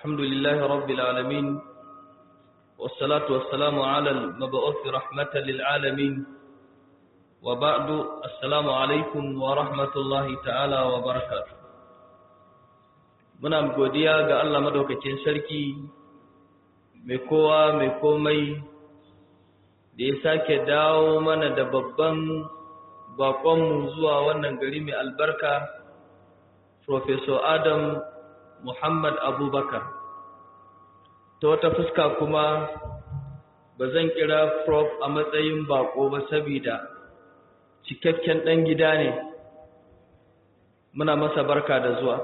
الحمد لله رب العالمين والصلاة والسلام على المبعوث رحمة للعالمين وبعد السلام عليكم ورحمة الله تعالى وبركاته muna godiya ga Allah madaukakin sarki mai kowa mai komai da ya sake dawo mana da babban bakonmu zuwa wannan gari mai albarka Professor Adam Muhammad Abubakar ta wata fuska kuma ba zan kira prof a matsayin bako ba saboda cikakken ɗan gida ne muna masa barka da zuwa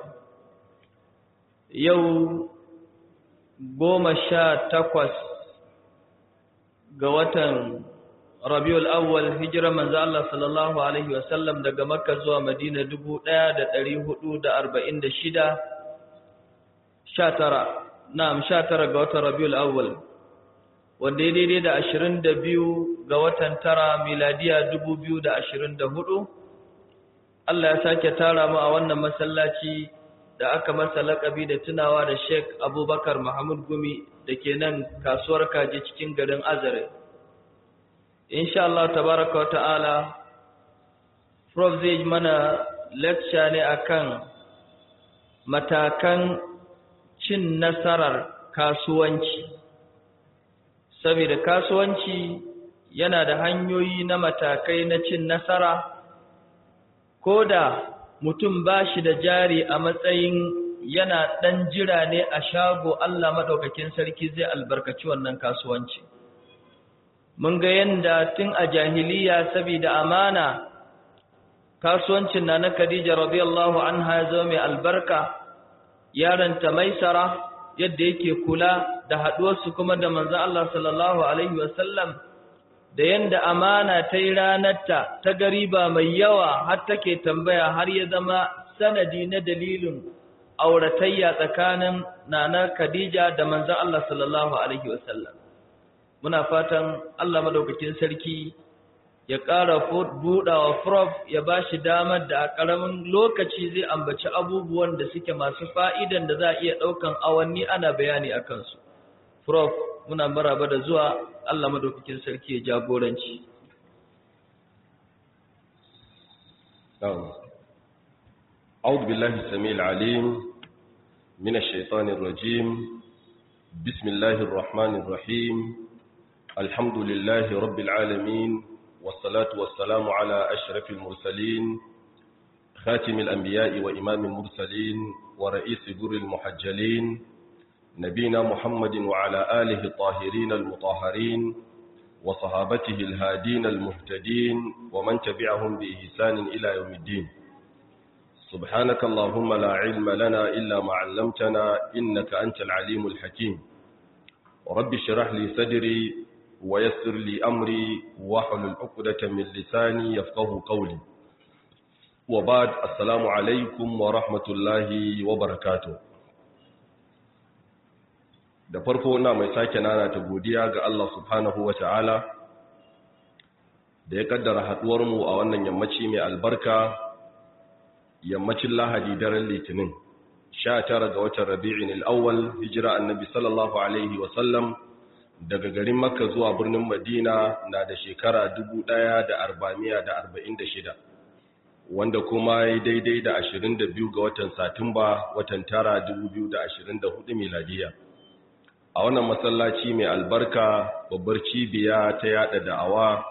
yau goma sha takwas ga watan rabiul awwal hijira manzo Allah sallallahu alaihi wasallam daga makka zuwa madina 1446 19 na'am 19 ga watan rabiul awwal wanda ya daidai da 22 ga watan tara miladiya 2024 Allah ya sake tara mu a wannan masallaci da aka masa lakabi da tunawa da Sheikh Abubakar Muhammad Gumi da ke nan kasuwar kaji cikin garin Azare. Insha Allah tabaraka wa ta'ala Prof zai mana lecture ne akan matakan cin nasarar kasuwanci. Saboda kasuwanci yana da hanyoyi na matakai na cin nasara ko da mutum ba shi da jari a matsayin yana ɗan jira ne a shago Allah maɗaukakin sarki zai albarkaci wannan kasuwanci. Mun ga yadda tun a jahiliya saboda amana kasuwancin na na Khadija radiyallahu anha ya zama mai albarka, yaranta maisara yadda yake kula da haɗuwarsu kuma da manzan Allah sallallahu Alaihi wasallam. da yanda amana ta yi ranarta ta gariba mai yawa har take tambaya har ya zama sanadi na dalilin auratayya tsakanin nana Khadija da manzon Allah sallallahu alaihi wasallam muna fatan Allah madaukakin sarki ya ƙara buɗawa prof ya ba shi damar da a ƙaramin lokaci zai ambaci abubuwan da suke masu fa'idan da za a iya ɗaukan awanni ana bayani a kansu prof muna maraba da zuwa Allah madaukakin sarki ya jagoranci. أعوذ بالله السميع العليم من الشيطان الرجيم بسم الله الرحمن الرحيم الحمد لله رب العالمين والصلاة والسلام على أشرف المرسلين خاتم الأنبياء وإمام المرسلين ورئيس بر المحجلين نبينا محمد وعلى آله الطاهرين المطهرين وصحابته الهادين المهتدين ومن تبعهم بإحسان إلى يوم الدين سبحانك اللهم لا علم لنا إلا ما علمتنا إنك أنت العليم الحكيم رب اشرح لي صدري ويسر لي أمري واحلل عقدة من لساني يفقه قولي وبعد السلام عليكم ورحمة الله وبركاته da farko na mai sake nana ta godiya ga Allah subhanahu wa ta'ala da ya kaddara haduwarmu a wannan yammaci mai albarka yammacin lahadi daren litinin sha tara ga watan rabi'in al'awwal hijira annabi sallallahu alaihi wasallam daga garin makka zuwa birnin madina na da shekara 1446 wanda kuma ya daidai da 22 ga watan satumba watan tara 2024 miladiya a wannan masallaci mai albarka babbar cibiya ta yada da'awa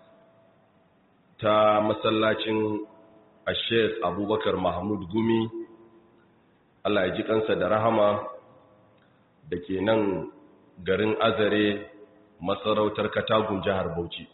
ta masallacin ashef abubakar mahmud gumi allah ya ji kansa da rahama da ke nan garin azare masarautar katagun jihar bauchi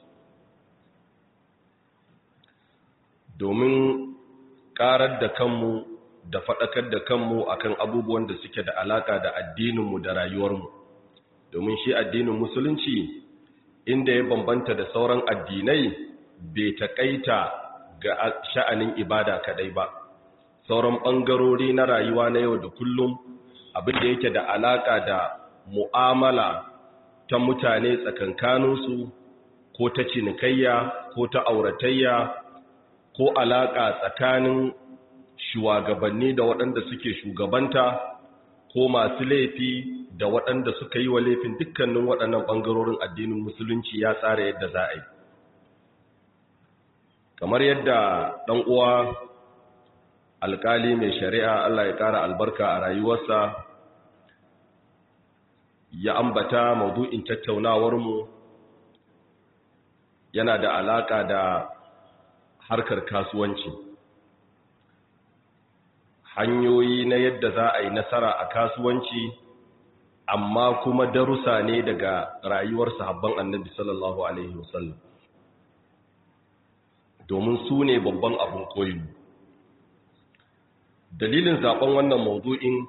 domin karar da kanmu da faɗakar da kanmu akan abubuwan da suke da alaka da addininmu da rayuwarmu domin shi addinin musulunci inda ya bambanta da sauran addinai bai taƙaita ga sha'anin ibada kadai ba sauran ɓangarori na rayuwa na yau da kullum abin da yake da alaka da mu'amala ta mutane tsakankaninsu ko ta cinikayya ko ta auratayya ko alaka tsakanin shugabanni da waɗanda suke shugabanta ko masu laifi da waɗanda suka yi wa laifin dukkanin waɗannan ɓangarorin addinin musulunci ya tsara yadda za a yi kamar yadda ɗan uwa alƙali mai shari'a Allah ya ƙara albarka a rayuwarsa ya ambata maudu'in tattaunawarmu yana da alaƙa da harkar kasuwanci hanyoyi na yadda za a yi nasara a kasuwanci amma kuma darussa ne daga rayuwar sahabban annabi sallallahu alaihi wasallam domin su ne babban abin koyi dalilin zaben wannan maudu'in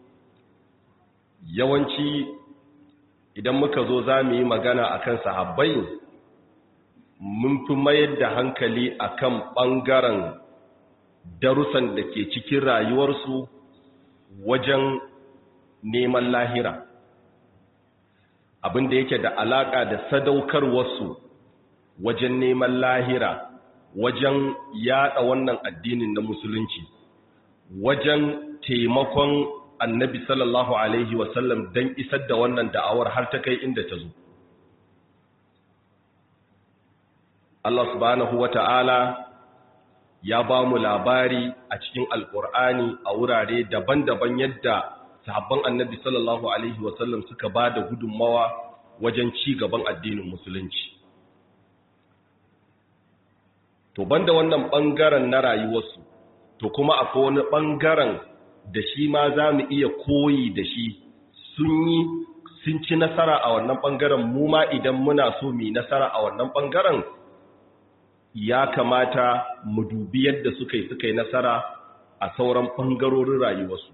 yawanci idan muka zo za mu yi magana akan sahabbai mun fi mayar da hankali akan ɓangaren darussan da ke cikin rayuwarsu wajen neman lahira abinda yake da alaƙa da sadaukarwarsu wajen neman lahira wajen yada wannan addinin na musulunci wajen taimakon annabi sallallahu alaihi wasallam don isar da wannan da'awar har ta kai inda ta zo Allah subhanahu wa ta'ala ya ba mu labari a cikin alƙur'ani a wurare daban-daban yadda sahabban annabi sallallahu alaihi wasallam suka ba da gudunmawa wajen ci gaban addinin musulunci to banda wannan ɓangaren na rayuwarsu to kuma akwai wani ɓangaren da shi ma za mu iya koyi da shi sun yi sun ci nasara a wannan ɓangaren mu ma idan muna so mu yi nasara a wannan ɓangaren ya kamata mu dubi yadda suka yi suka yi nasara a sauran ɓangarorin rayuwarsu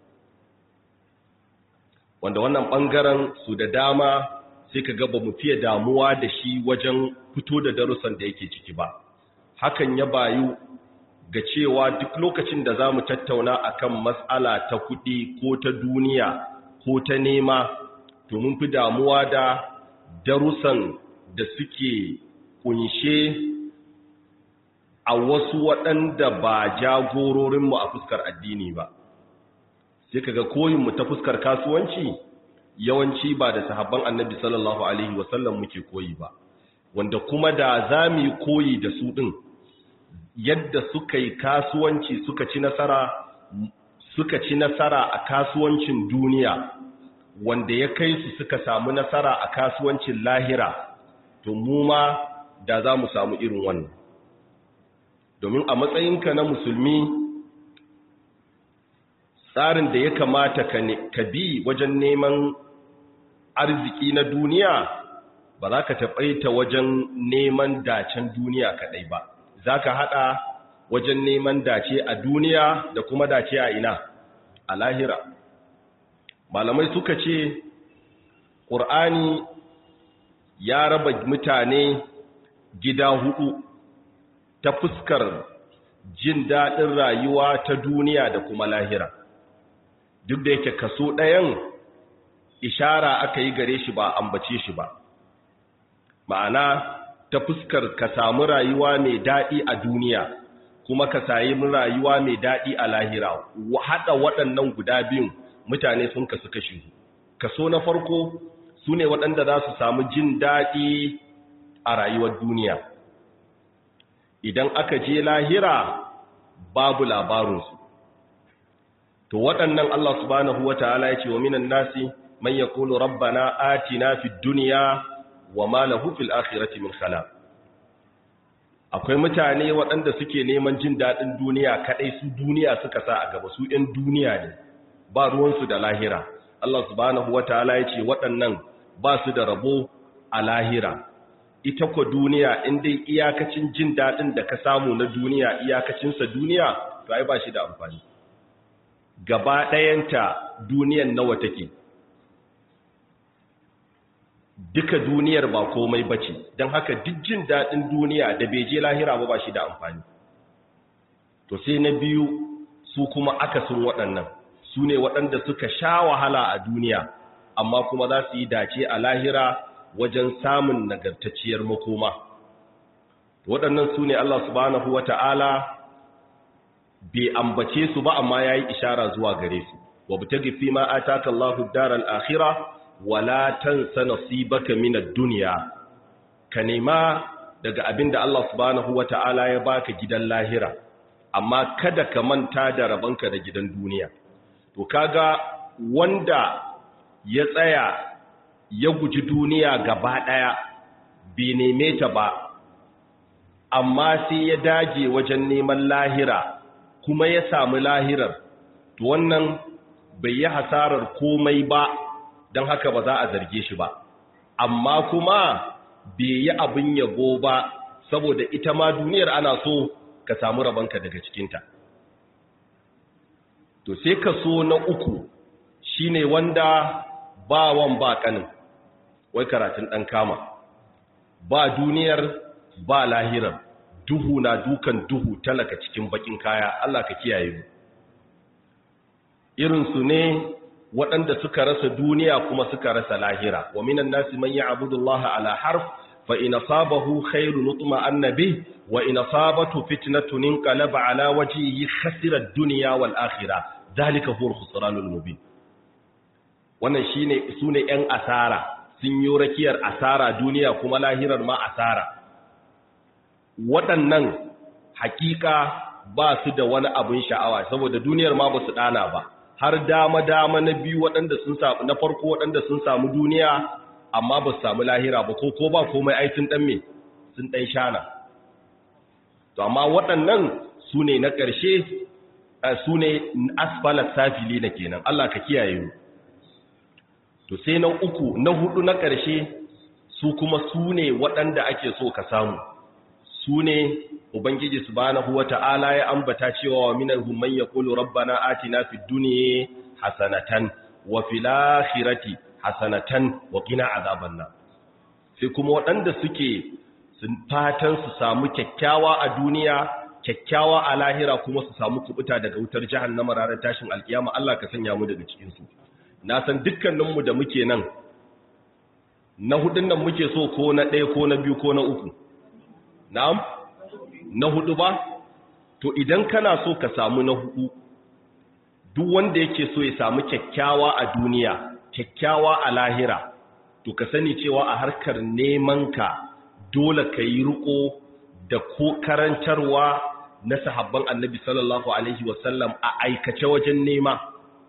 wanda wannan ɓangaren su da dama sai ka gaba mu fiye damuwa da shi wajen fito da darussan da yake ciki ba hakan ya bayu ga cewa duk lokacin da za mu tattauna akan matsala ta kuɗi ko ta duniya ko ta nema to mun fi damuwa da darussan da suke kunshe a wasu waɗanda ba jagororinmu a fuskar addini ba sai kaga koyinmu ta fuskar kasuwanci yawanci ba da sahabban annabi sallallahu alaihi wasallam muke koyi ba wanda kuma da za mu yi koyi da su ɗin yadda suka yi kasuwanci suka ci nasara suka ci nasara a kasuwancin duniya wanda ya kai su suka samu nasara a kasuwancin lahira to mu ma da za mu samu irin wannan domin a matsayinka na musulmi tsarin da ya kamata ka bi wajen neman arziki na duniya ba za ka taɓaita wajen neman dacen duniya kaɗai ba za ka haɗa wajen neman dace a duniya da kuma dace a ina a lahira malamai suka ce ƙur'ani ya raba mutane gida hudu ta fuskar jin daɗin rayuwa ta duniya da kuma lahira duk da yake kaso ɗayan ishara aka yi gare shi ba ambace shi ba ma'ana ta fuskar ka samu rayuwa mai daɗi a duniya kuma ka sayi rayuwa mai daɗi a lahira haɗa waɗannan guda biyun mutane sun kasu kashi kaso na farko su ne waɗanda za su samu jin daɗi a rayuwar duniya idan aka je lahira babu labarinsu to waɗannan Allah subhanahu wa ta'ala ya ce wa minan nasi man yaqulu rabbana atina fid dunya wa ma lahu fil akhirati min khalaq akwai mutane waɗanda suke neman jin daɗin duniya kaɗai su duniya suka sa a gaba su ɗan duniya ne ba ruwansu da lahira Allah subhanahu wa ta'ala ya ce waɗannan ba su da rabo a lahira ita kwa duniya in dai iyakacin jin daɗin da ka samu na duniya iyakacinsa duniya to ai ba shi da amfani gaba ɗayanta duniyan nawa take duka duniyar ba komai bace don haka duk jin daɗin duniya da bai je lahira ba ba shi da amfani to sai na biyu su kuma akasin waɗannan su ne waɗanda suka sha wahala a duniya amma kuma za su yi dace a lahira wajen samun nagartacciyar makoma waɗannan su ne Allah subhanahu wa ta'ala bai ambace su ba amma ya yi ishara zuwa gare su wabtaghi fima ataka Allahu ad-daral akhirah wala tansa nasibaka min ad-dunya ka nema daga abinda Allah subhanahu wata'ala ya baka gidan lahira amma kada ka manta da rabanka da gidan duniya to kaga wanda ya tsaya ya guji duniya gaba daya bai neme ta ba amma sai ya dage wajen neman lahira kuma ya samu lahirar to wannan bai yi hasarar komai ba don haka ba za a zarge shi ba amma kuma bai yi abin yabo ba saboda ita ma duniyar ana so ka samu rabanka daga cikinta to sai ka so na uku shine wanda ba wan ba kanin wai karatun ɗan kama ba duniyar ba lahirar duhu na dukan duhu talaka cikin bakin kaya Allah ka kiyaye mu irinsu ne waɗanda suka rasa duniya kuma suka rasa lahira wa minan nasi man ya'budu Allah ala harf fa in asabahu khairun nutma annabi wa in asabatu fitnatun inqalaba ala wajhihi khasira ad-dunya wal akhirah zalika huwa al-khusranul mubin wannan shine sune yan asara sun yi rakiyar asara duniya kuma lahirar ma asara waɗannan hakika ba su da wani abin sha'awa saboda duniyar ma ba su ɗana ba har dama-dama na biyu waɗanda sun samu na farko waɗanda sun samu duniya amma ba su samu lahira ba ko ko ba komai ai sun ɗan me sun ɗan shana to amma waɗannan su ne na ƙarshe su ne asfalar safili na kenan Allah ka kiyaye mu to sai na uku na hudu na ƙarshe su kuma su ne waɗanda ake so ka samu su ne ubangiji subhanahu wata'ala ya ambata cewa wa minhum man yaqulu rabbana atina fid dunya hasanatan wa fil akhirati hasanatan wa qina azaban nar sai kuma waɗanda suke sun fatan su samu kyakkyawa a duniya kyakkyawa a lahira kuma su samu kubuta daga wutar jahannama ranar tashin alkiyama Allah ka sanya mu daga cikin su na san dukkaninmu da muke nan na hudun nan muke so ko na ɗaya ko na biyu ko na uku na'am na hudu ba to idan kana so ka samu na hudu duk wanda yake so ya samu kyakkyawa a duniya kyakkyawa a lahira to ka sani cewa a harkar neman ka dole ka yi riko da ko karantarwa na sahabban annabi sallallahu alaihi wasallam a aikace wajen nema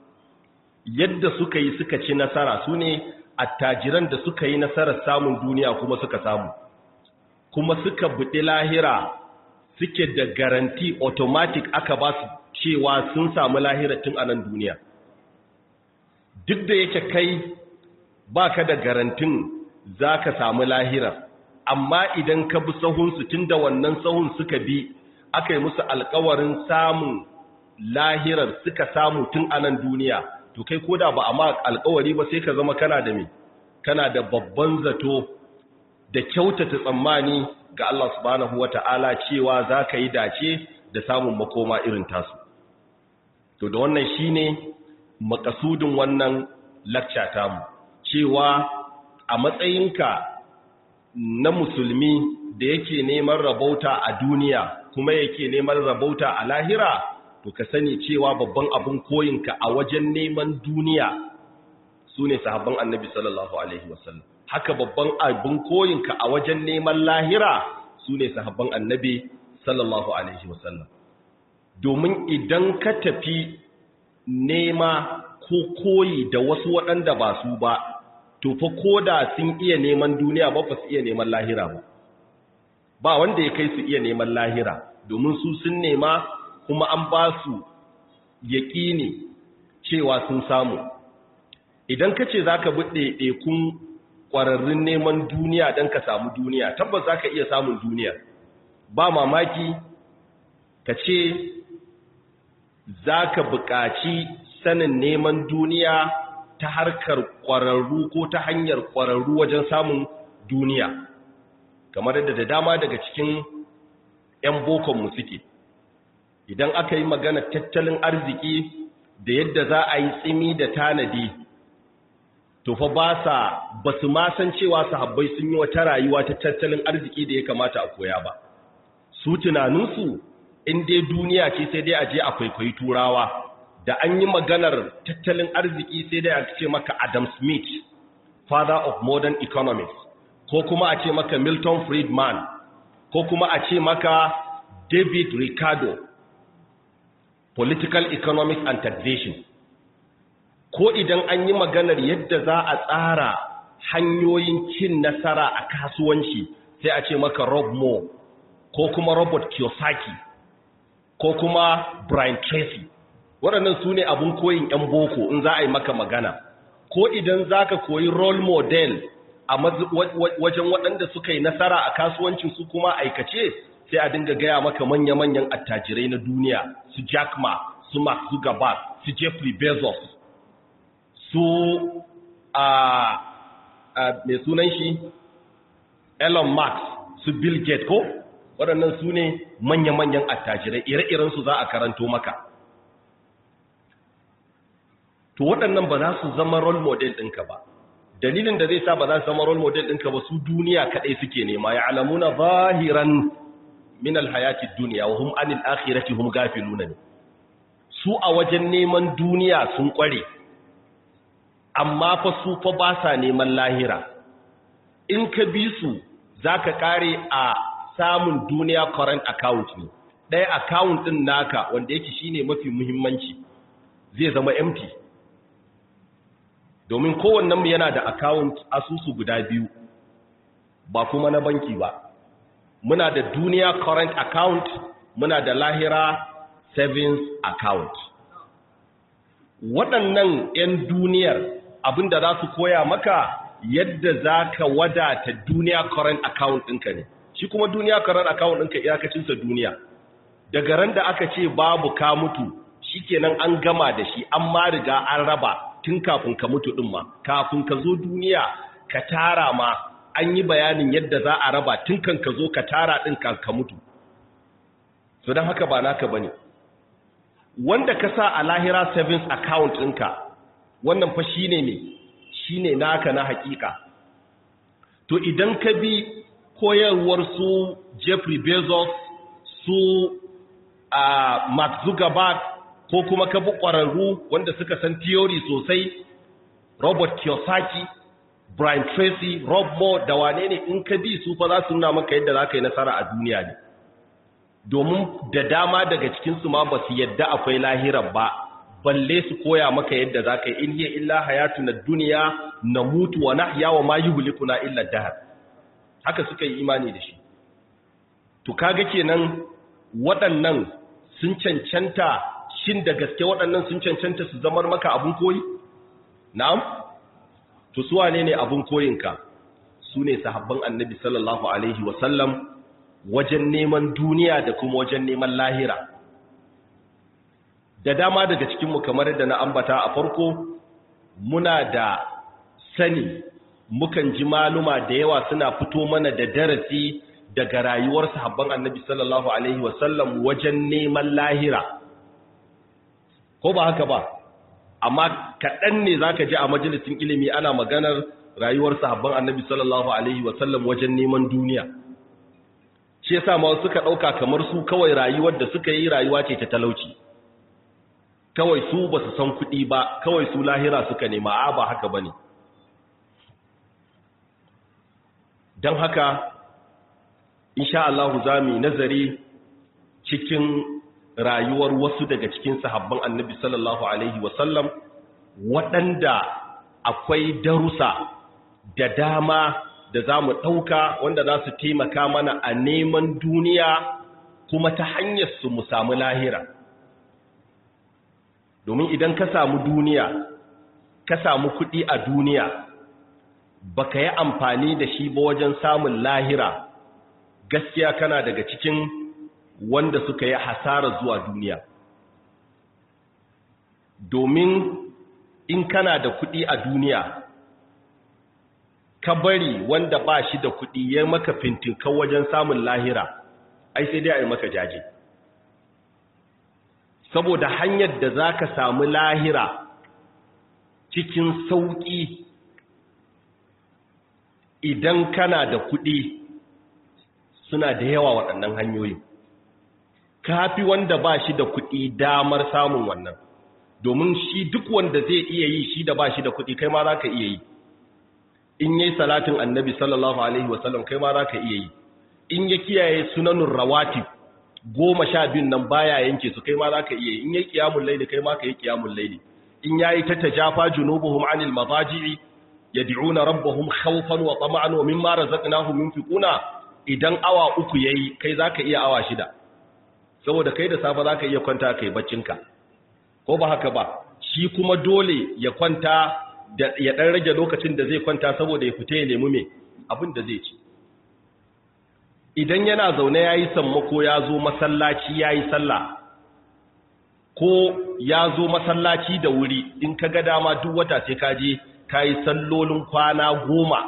yadda suka yi suka ci nasara su ne attajiran da suka yi nasarar samun duniya kuma suka samu kuma suka buɗi lahira suke da garanti automatic aka ba su cewa sun samu lahira tun a nan duniya duk da yake kai baka da garantin za ka samu lahira amma idan ka bi sahunsu tun da wannan sahun suka bi aka yi musu alkawarin samun lahirar suka samu tun a nan duniya to kai koda ba a ma alkawari ba sai ka zama kana da me kana da babban zato da kyautata tsammani ga Allah subhanahu wata'ala cewa za ka yi dace da samun makoma irin tasu to da wannan shine makasudin wannan lakca tamu cewa a matsayinka na musulmi da yake neman rabauta a duniya kuma yake neman rabauta a lahira to ka sani cewa babban abin koyinka a wajen neman duniya su ne sahabban annabi sallallahu alaihi wasallam haka babban abin koyinka a wajen neman lahira su ne sahabban annabi sallallahu alaihi wasallam domin idan ka tafi nema ko koyi da wasu waɗanda ba su ba to fa koda sun iya neman duniya ba fa su iya neman lahira ba ba wanda ya kai su iya neman lahira domin su sun nema kuma an ba su yaƙini cewa sun samu idan ka ce za ka bi ɗaiɗaikun ƙwararrun neman duniya don ka samu duniya tabbas za ka iya samun duniya ba mamaki ka ce za ka buƙaci sanin neman duniya ta harkar ƙwararru ko ta hanyar ƙwararru wajen samun duniya kamar yadda da dama daga cikin 'yan bokonmu suke idan aka yi magana tattalin arziki da yadda za a yi tsimi da tanadi to fa ba sa ba su ma san cewa sahabbai sun yi wata rayuwa ta tattalin arziki da ya kamata a koya ba su tunaninsu in dai duniya ce sai dai a je a kwaikwayi turawa da an yi maganar tattalin arziki sai dai a ce maka Adam Smith father of modern economics ko kuma a ce maka Milton Friedman ko kuma a ce maka David Ricardo political economics and taxation ko idan an yi maganar yadda za a tsara hanyoyin cin nasara a kasuwanci sai a ce maka Rob Moore ko kuma Robert Kiyosaki ko kuma Brian Tracy waɗannan su ne abin koyin 'yan boko in za a yi maka magana ko idan za ka koyi role model a wajen waɗanda suka yi nasara a kasuwancin su kuma aikace sai a dinga gaya maka manya-manyan attajirai na duniya su Jack Ma su Mark Zuckerberg su Jeffrey Bezos su a mai sunan shi Elon Musk su Bill Gates ko waɗannan su ne manya-manyan attajirai ire-irensu za a karanto maka to waɗannan ba za su zama role model ɗinka ba dalilin da zai sa ba za su zama role model ɗinka ba su duniya kaɗai suke nema ya alamuna zahiran min alhayati duniya wa hum anil akhirati hum gafiluna ne su a wajen neman duniya sun kware amma fa su fa ba sa neman lahira in ka bi su zaka kare a samun duniya current account ne ɗaya account ɗin naka wanda yake shine mafi muhimmanci zai zama empty domin kowannenmu yana da account asusu guda biyu ba kuma na banki ba muna da duniya current account muna da lahira savings account waɗannan 'yan duniyar abinda za su koya maka yadda za ka wadata duniya current account ɗinka ne shi kuma duniya current account ɗinka iyakacinsa duniya daga ran da aka ce babu ka mutu shikenan an gama da shi an ma riga an raba tun kafin ka mutu ɗin ma kafin ka zo duniya ka tara ma an yi bayanin yadda za a raba tun kan ka zo ka tara ɗin kan ka mutu so don haka ba naka ba ne wanda ka sa a lahira savings account ɗinka wannan fa shi ne ne shi ne naka na hakika to idan ka bi koyarwar su jeffrey bezos su a mark zuckerberg ko kuma ka bi ƙwararru wanda suka san theory sosai robert kiyosaki brian tracy rob moore da wane ne in ka bi su fa za su nuna maka yadda za ka yi nasara a duniya ne domin da dama daga cikinsu ma ba su yadda akwai lahirar ba balle su koya maka yadda za ka yi in hiya illa hayatu na duniya na mutu wa nahya wa ma yuhlikuna illa dahar haka suka yi imani da shi to kaga kenan waɗannan sun cancanta shin da gaske waɗannan sun cancanta su zamar maka abun koyi na'am to su wane ne abun koyinka su ne sahabban annabi sallallahu alaihi wasallam wajen neman duniya da kuma wajen neman lahira da dama daga cikinmu kamar da na ambata a farko muna da sani mukan ji maluma da yawa suna fito mana da darasi daga rayuwar sahabban annabi sallallahu alaihi wasallam wajen neman lahira ko ba haka ba amma kaɗan ne za ka ji a majalisin ilimi ana maganar rayuwar sahabban annabi sallallahu alaihi wasallam wajen neman duniya shi yasa ma suka ɗauka kamar su kawai rayuwar da suka yi rayuwa ce ta talauci kawai su ba su san kuɗi ba kawai su lahira suka nema a ba haka ba ne don haka insha Allah za mu nazari cikin rayuwar wasu daga cikin sahabban annabi sallallahu alaihi wasallam waɗanda akwai darusa da dama da za mu ɗauka wanda za su taimaka mana a neman duniya kuma ta hanyar su mu samu lahira domin idan ka samu duniya ka samu kuɗi a duniya baka yi amfani da shi ba wajen samun lahira gaskiya kana daga cikin wanda suka yi hasara zuwa duniya domin in kana da kuɗi a duniya ka bari wanda ba shi da kuɗi ya maka fintinkan wajen samun lahira ai sai dai a yi maka jaje saboda hanyar da za ka samu lahira cikin sauƙi idan kana da kuɗi suna da yawa waɗannan hanyoyi kafi wanda ba shi da kuɗi damar samun wannan domin shi duk wanda zai iya yi shi da ba shi da kuɗi kai ma za ka iya yi in yi salatin annabi sallallahu alaihi wasallam kai ma za ka iya yi in ya kiyaye sunanun rawatib goma sha biyun nan baya yanke su kai ma za ka iya yi in yi kiyamun laili kai ma ka yi kiyamun laili in ya yi ta tajafa junubuhum anil mazaji'i yad'una rabbahum khawfan wa tama'an wa mimma razaqnahum yunfiquna idan awa uku yayi kai zaka iya awa shida saboda kai da safa zaka iya kwanta kai baccinka ko ba haka ba shi kuma dole ya kwanta da ya dan rage lokacin da zai kwanta saboda ya fita ya nemi me abin da zai ci idan yana zaune yayi sammako ya zo masallaci yayi sallah ko ya zo masallaci da wuri in ka ga dama duk wata sai ka je ka yi sallolin kwana goma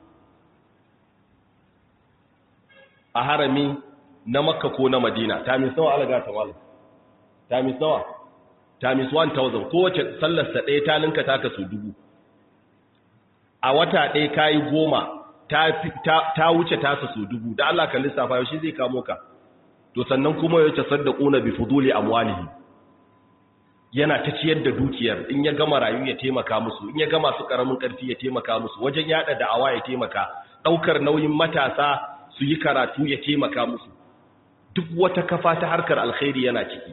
a harami na makka ko na madina tamis nawa alaga ta wala tamis nawa tamis 1000 kowace sallarsa ɗaya ta ninka taka su dubu a wata ɗaya ka yi goma ta wuce tasa su dubu da Allah kan lissafa yau shi zai kamo ka to sannan kuma ya ce saddaquna bi fuduli amwalihi yana ta ciyar da dukiyar in ya gama rayu ya taimaka musu in ya gama su karamin karfi ya taimaka musu wajen yada da'awa ya taimaka daukar nauyin matasa su yi karatu ya taimaka musu duk wata kafa ta harkar alkhairi yana ciki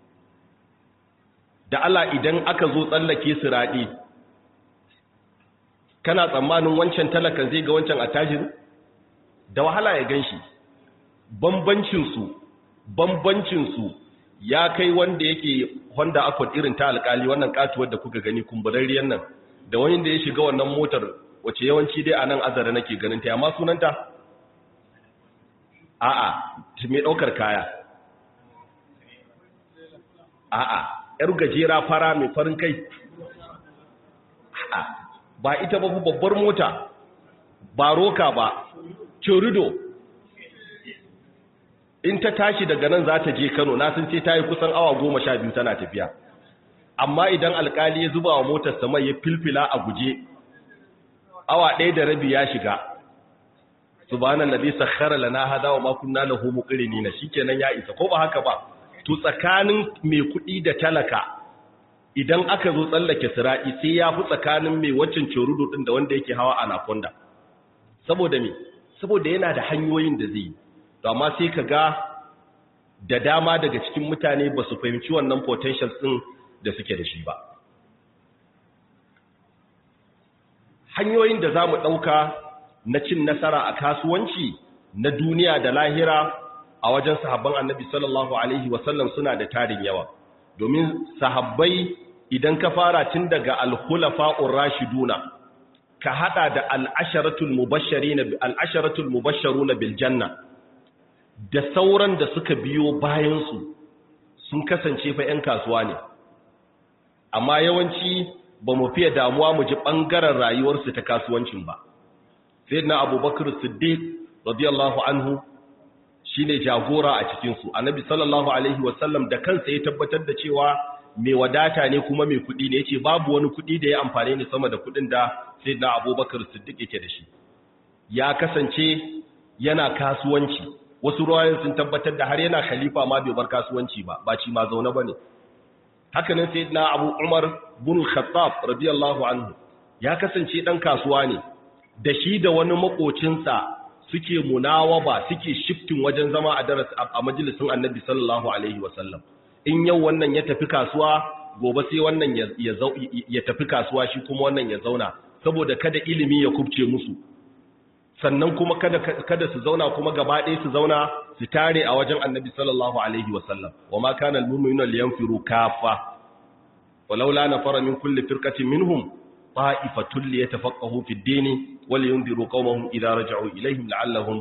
da Allah idan aka zo tsallake su raɗi kana tsammanin wancan talakan zai ga wancan attajiri da wahala ya ganshi bambancinsu bambancinsu ya kai wanda yake Honda Accord irin ta alkali wannan katuwar da kuka gani kumburarriyar nan da wani da ya shiga wannan motar wace yawanci dai a nan azara nake ganin ta amma sunanta a'a mai daukar kaya a'a yar gajera fara mai farin kai a'a ba ita ba babbar mota ba roka ba chorido in ta tashi daga nan za ta je Kano na sun ce ta yi kusan awa goma sha biyu tana tafiya amma idan alkali ya zuba wa motar sama ya filfila a guje awa ɗaya da rabi ya shiga subhanan nabi sakhara lana hada wa ma kunna lahu muqrinina shikenan ya isa ko ba haka ba to tsakanin mai kuɗi da talaka idan aka zo tsallake sira'i sai ya fi tsakanin mai waccan cerudo din da wanda yake hawa anaconda saboda me saboda yana da hanyoyin da zai yi to amma sai ka ga da dama daga cikin mutane ba su fahimci wannan potential ɗin da suke da shi ba hanyoyin da za mu ɗauka na cin nasara a kasuwanci na duniya da lahira a wajen sahabban annabi sallallahu alaihi wasallam suna da tarin yawa domin sahabbai idan ka fara tun daga alhulafa'ur rashiduna ka hada da al'asharatul mubasharuna bil janna da sauran da suka biyo bayansu sun kasance fa 'yan kasuwa ne amma yawanci ba mu fiye damuwa mu ji ɓangaren rayuwarsu ta kasuwancin ba sai na abubakar siddiq radiyallahu anhu shi ne jagora a cikinsu annabi sallallahu alaihi wasallam da kansa ya tabbatar da cewa mai wadata ne kuma mai kuɗi ne ya ce babu wani kuɗi da ya amfani ne sama da kuɗin da sai na abubakar siddiq yake da shi ya kasance yana kasuwanci wasu ruwayen sun tabbatar da har yana khalifa ma bai bar kasuwanci ba ba ci ma zaune bane haka nan sayyidina Abu Umar bin Khattab radiyallahu anhu ya kasance dan kasuwa ne da shi da wani makocinsa suke munawaba suke shifting wajen zama a daras a majalisin Annabi sallallahu alaihi wasallam in yau wannan ya tafi kasuwa gobe sai wannan ya ya tafi kasuwa shi kuma wannan ya zauna saboda kada ilimi ya kubce musu sannan kuma kada kada su zauna kuma gaba ɗaya su zauna su tare a wajen annabi sallallahu alaihi wasallam wa ma kana almu'minuna liyanfiru kafa walaula nafara min kulli firqatin minhum ta'ifatun liyatafaqahu fi ad-din wa liyundiru qaumahum idha raja'u ilayhim la'allahum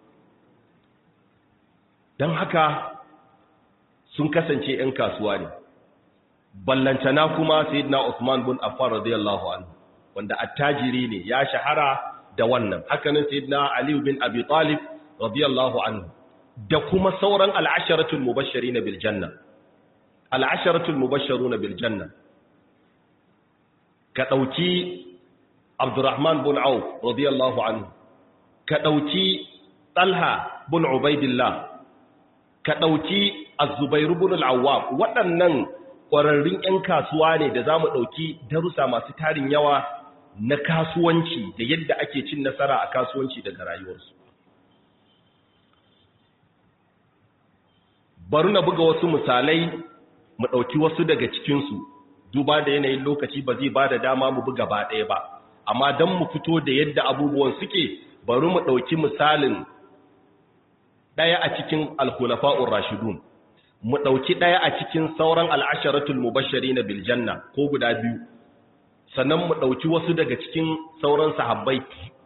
dan haka sun kasance ƴan kasuwa ne ballantana kuma sayyidina Uthman bin Affan radiyallahu anhu wanda attajiri ne ya shahara da wannan hakanan sayyidina Ali bin Abi Talib radiyallahu anhu da kuma sauran al'asharatul mubashirin bil janna al'asharatul mubashirun bil janna ka dauki Abdurrahman bin Auf radiyallahu anhu ka dauki Talha bin Ubaidillah ka dauki Az-Zubair bin Al-Awwam waɗannan ƙwararrun 'yan kasuwa ne da za mu ɗauki darussa masu tarin yawa na kasuwanci da yadda ake cin nasara a kasuwanci daga rayuwarsu bari na buga wasu misalai mu ɗauki wasu daga cikinsu duba da yanayin lokaci ba zai ba da dama mu buga ba ɗaya ba amma don mu fito da yadda abubuwan suke bari mu ɗauki misalin ɗaya a cikin alkhulafa'ur rashidun mu ɗauki ɗaya a cikin sauran al'asharatul mubashari na biljanna ko guda biyu sannan mu ɗauki wasu daga cikin sauran sahabbai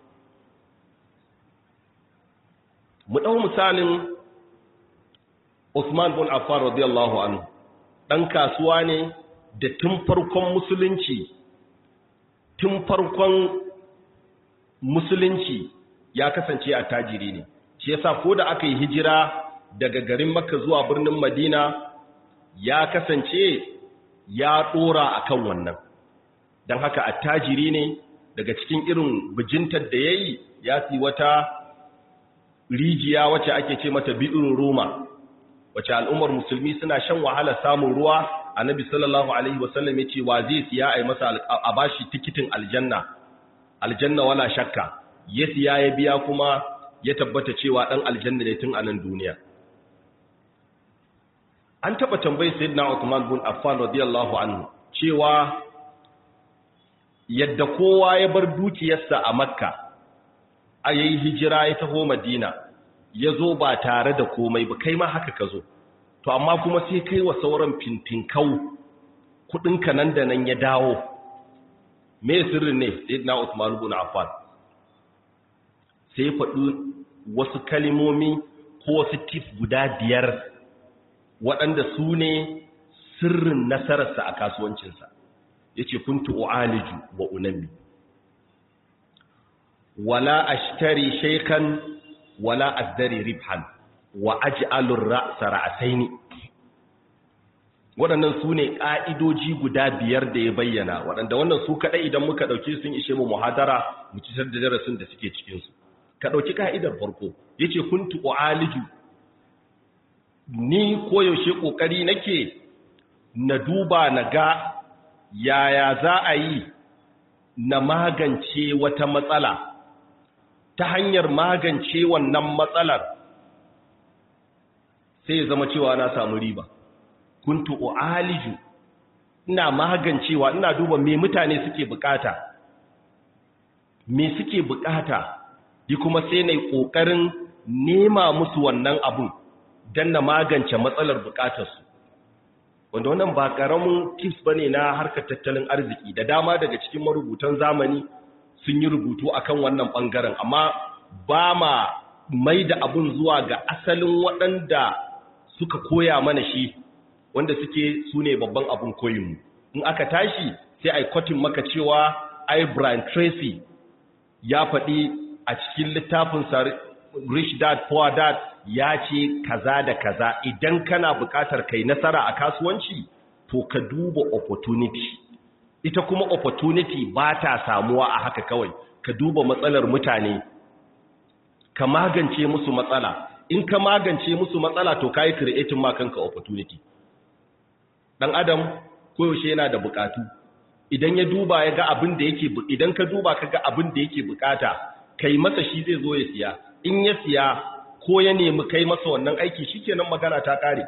mu ɗau misalin Usman bin Affan radiyallahu anhu ɗan kasuwa ne da tun farkon musulunci tun farkon musulunci ya kasance a tajiri ne shi yasa ko da aka yi hijira daga garin makka zuwa birnin madina ya kasance ya dora akan wannan don haka attajiri ne daga cikin irin bijintar da ya yi ya fi wata rijiya wacce ake ce mata bi'in roma wacce al'ummar musulmi suna shan wahala samun ruwa annabi sallallahu alaihi wasallam ya ce wa zai siya a yi masa a bashi tikitin aljanna aljanna wala shakka ya siya ya biya kuma ya tabbata cewa ɗan aljanna ne tun a nan duniya an taɓa tambayi sayyidina Uthman bin Affan radiyallahu anhu cewa yadda kowa ya bar dukiyarsa a Makka a yayi hijira ya taho Madina ya zo ba tare da komai ba kai ma haka ka zo to amma kuma sai kai wa sauran fintinkau kudinka nan da nan ya dawo me sirrin ne sayyidina Uthman bin Affan sai faɗi wasu kalimomi ko wasu tif guda biyar waɗanda su ne sirrin nasararsa a kasuwancinsa ya ce kuntu u'aliju wa unami wala ashtari shaikan wala azdari ribhan wa aj'alur ra'sa ra'saini waɗannan su ne ƙa'idoji guda biyar da ya bayyana waɗanda wannan su kaɗai idan muka ɗauki sun ishe mu muhadara mu ci da darasin da suke cikinsu ka ɗauki ka'idar farko ya ce kuntu u'aliju ni koyaushe ƙoƙari nake na duba na ga yaya za a yi na magance wata matsala ta hanyar magance wannan matsalar sai ya zama cewa na samu riba kuntu u'aliju ina magancewa ina duba me mutane suke bukata me suke bukata yi kuma sai na yi ƙoƙarin nema musu wannan abun don na magance matsalar bukatarsu wanda wannan ba ƙaramin tips ba ne na harkar tattalin arziki da dama daga cikin marubutan zamani sun yi rubutu akan wannan ɓangaren amma ba ma mai da abun zuwa ga asalin waɗanda suka koya mana shi wanda suke su ne babban abun koyinmu in aka tashi sai a yi kwatin maka cewa ai Brian Tracy ya faɗi a cikin littafin Rich Dad Poor Dad ya ce kaza da kaza idan kana buƙatar kai nasara a kasuwanci to ka duba opportunity ita kuma opportunity ba ta samuwa a haka kawai ka duba matsalar mutane ka magance musu matsala in ka magance musu matsala to ka yi creating ma kanka opportunity dan adam koyaushe yana da buƙatu idan ya duba ya ga abin da yake idan ka duba ka ga abin da yake bukata kai masa shi zai zo ya siya in ya siya ko ya nemi kai masa wannan aiki shikenan magana ta kare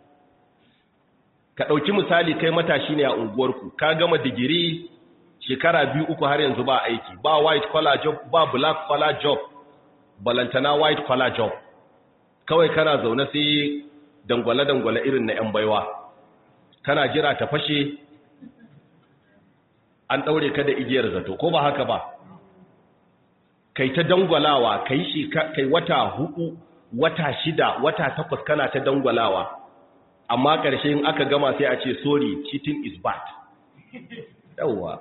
ka dauki misali kai matashi ne a unguwarku ka gama digiri shekara biyu uku har yanzu ba aiki ba white collar job ba black collar job balantana white collar job kawai kana zaune sai dangwale dangwale irin na yan baiwa kana jira ta fashe an ɗaure ka da igiyar zato ko ba haka ba kai ta dangwalawa kai shi kai wata hudu wata shida wata takwas kana ta dangwalawa amma ƙarshe in aka gama sai a ce sorry cheating is bad yawwa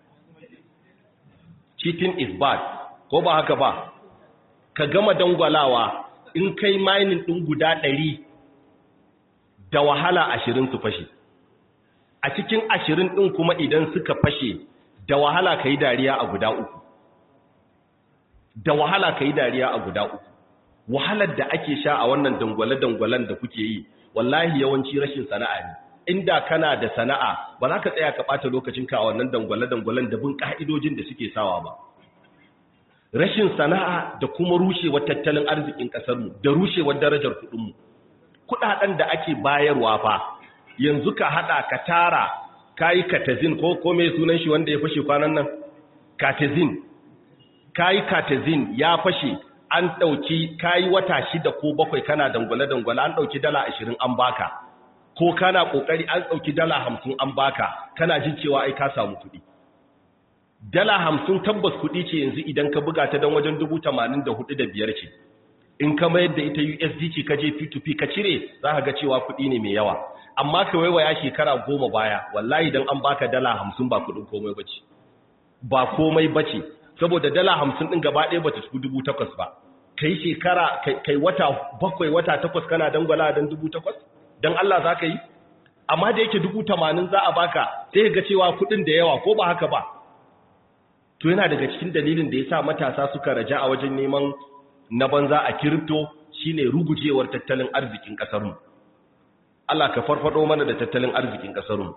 cheating is bad ko ba haka ba ka gama dangwalawa in kai mining ɗin guda ɗari da wahala ashirin su fashe a cikin ashirin ɗin kuma idan suka fashe da wahala ka yi dariya a guda uku da wahala ka yi dariya a guda uku wahalar da ake sha a wannan dangwale-dangwalen da kuke yi wallahi yawanci rashin sana'a ne inda kana da sana'a ba za ka tsaya ka ɓata lokacinka a wannan dangwale-dangwalen da bin ƙa'idojin da suke sawa ba rashin sana'a da kuma rushewar tattalin arzikin ƙasarmu da rushewar darajar kuɗinmu kuɗaɗen da ake bayarwa fa yanzu ka haɗa ka tara ka yi katazin ko kome sunan shi wanda ya fashe kwanan nan katazin ka yi katazin ya fashe an ɗauki ka yi wata shida ko bakwai kana dangwale-dangwale an ɗauki dala ashirin an baka ko kana ƙoƙari an ɗauki dala hamsin an baka kana jin cewa ai ka samu kuɗi dala hamsin tabbas kuɗi ce yanzu idan ka buga ta don wajen dubu tamanin da hudu da biyar ce in ka mayar da ita usd ce ka je p2p ka cire za ka ga cewa kuɗi ne mai yawa amma ka waiwaya shekara goma baya wallahi don an baka dala hamsin ba kuɗin komai ba ce ba komai ba ce saboda dala hamsin ɗin gaba ɗaya ba ta tafi dubu takwas ba kai shekara kai wata bakwai wata takwas kana dangwala don dubu takwas don Allah za ka yi amma da yake dubu tamanin za a baka sai ga cewa kuɗin da yawa ko ba haka ba to yana daga cikin dalilin da ya sa matasa suka raja a wajen neman na banza a kiripto shine rugujewar tattalin arzikin ƙasarmu Allah ka farfado mana da tattalin arzikin ƙasarmu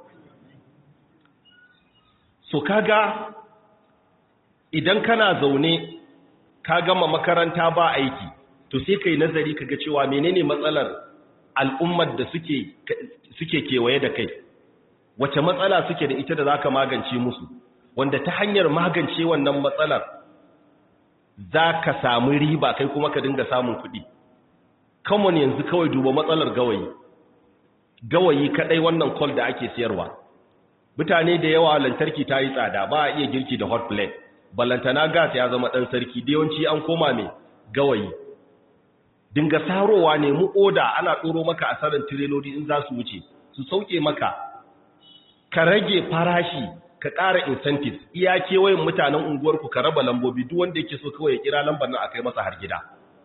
so kaga idan kana zaune ka gama makaranta ba aiki to sai kai nazari kaga cewa menene matsalar al'ummar da suke suke kewaye da kai wace matsala suke da ita da zaka magance musu wanda ta hanyar magance wannan matsalar za ka samu riba kai kuma ka dinga samun kuɗi common yanzu kawai duba matsalar gawayi gawayi kadai wannan kol da ake siyarwa mutane da yawa lantarki ta yi tsada ba a iya girki da hot plate ballantana gas ya zama ɗan sarki da yawanci an koma mai gawayi dinga sarowa ne mu oda ana ɗoro maka asarar tireloli in za su wuce su sauke maka ka rage farashi ka ƙara incentives iya kewayen mutanen unguwarku ka raba lambobi duk wanda yake so kawai ya kira lambar nan a kai masa har gida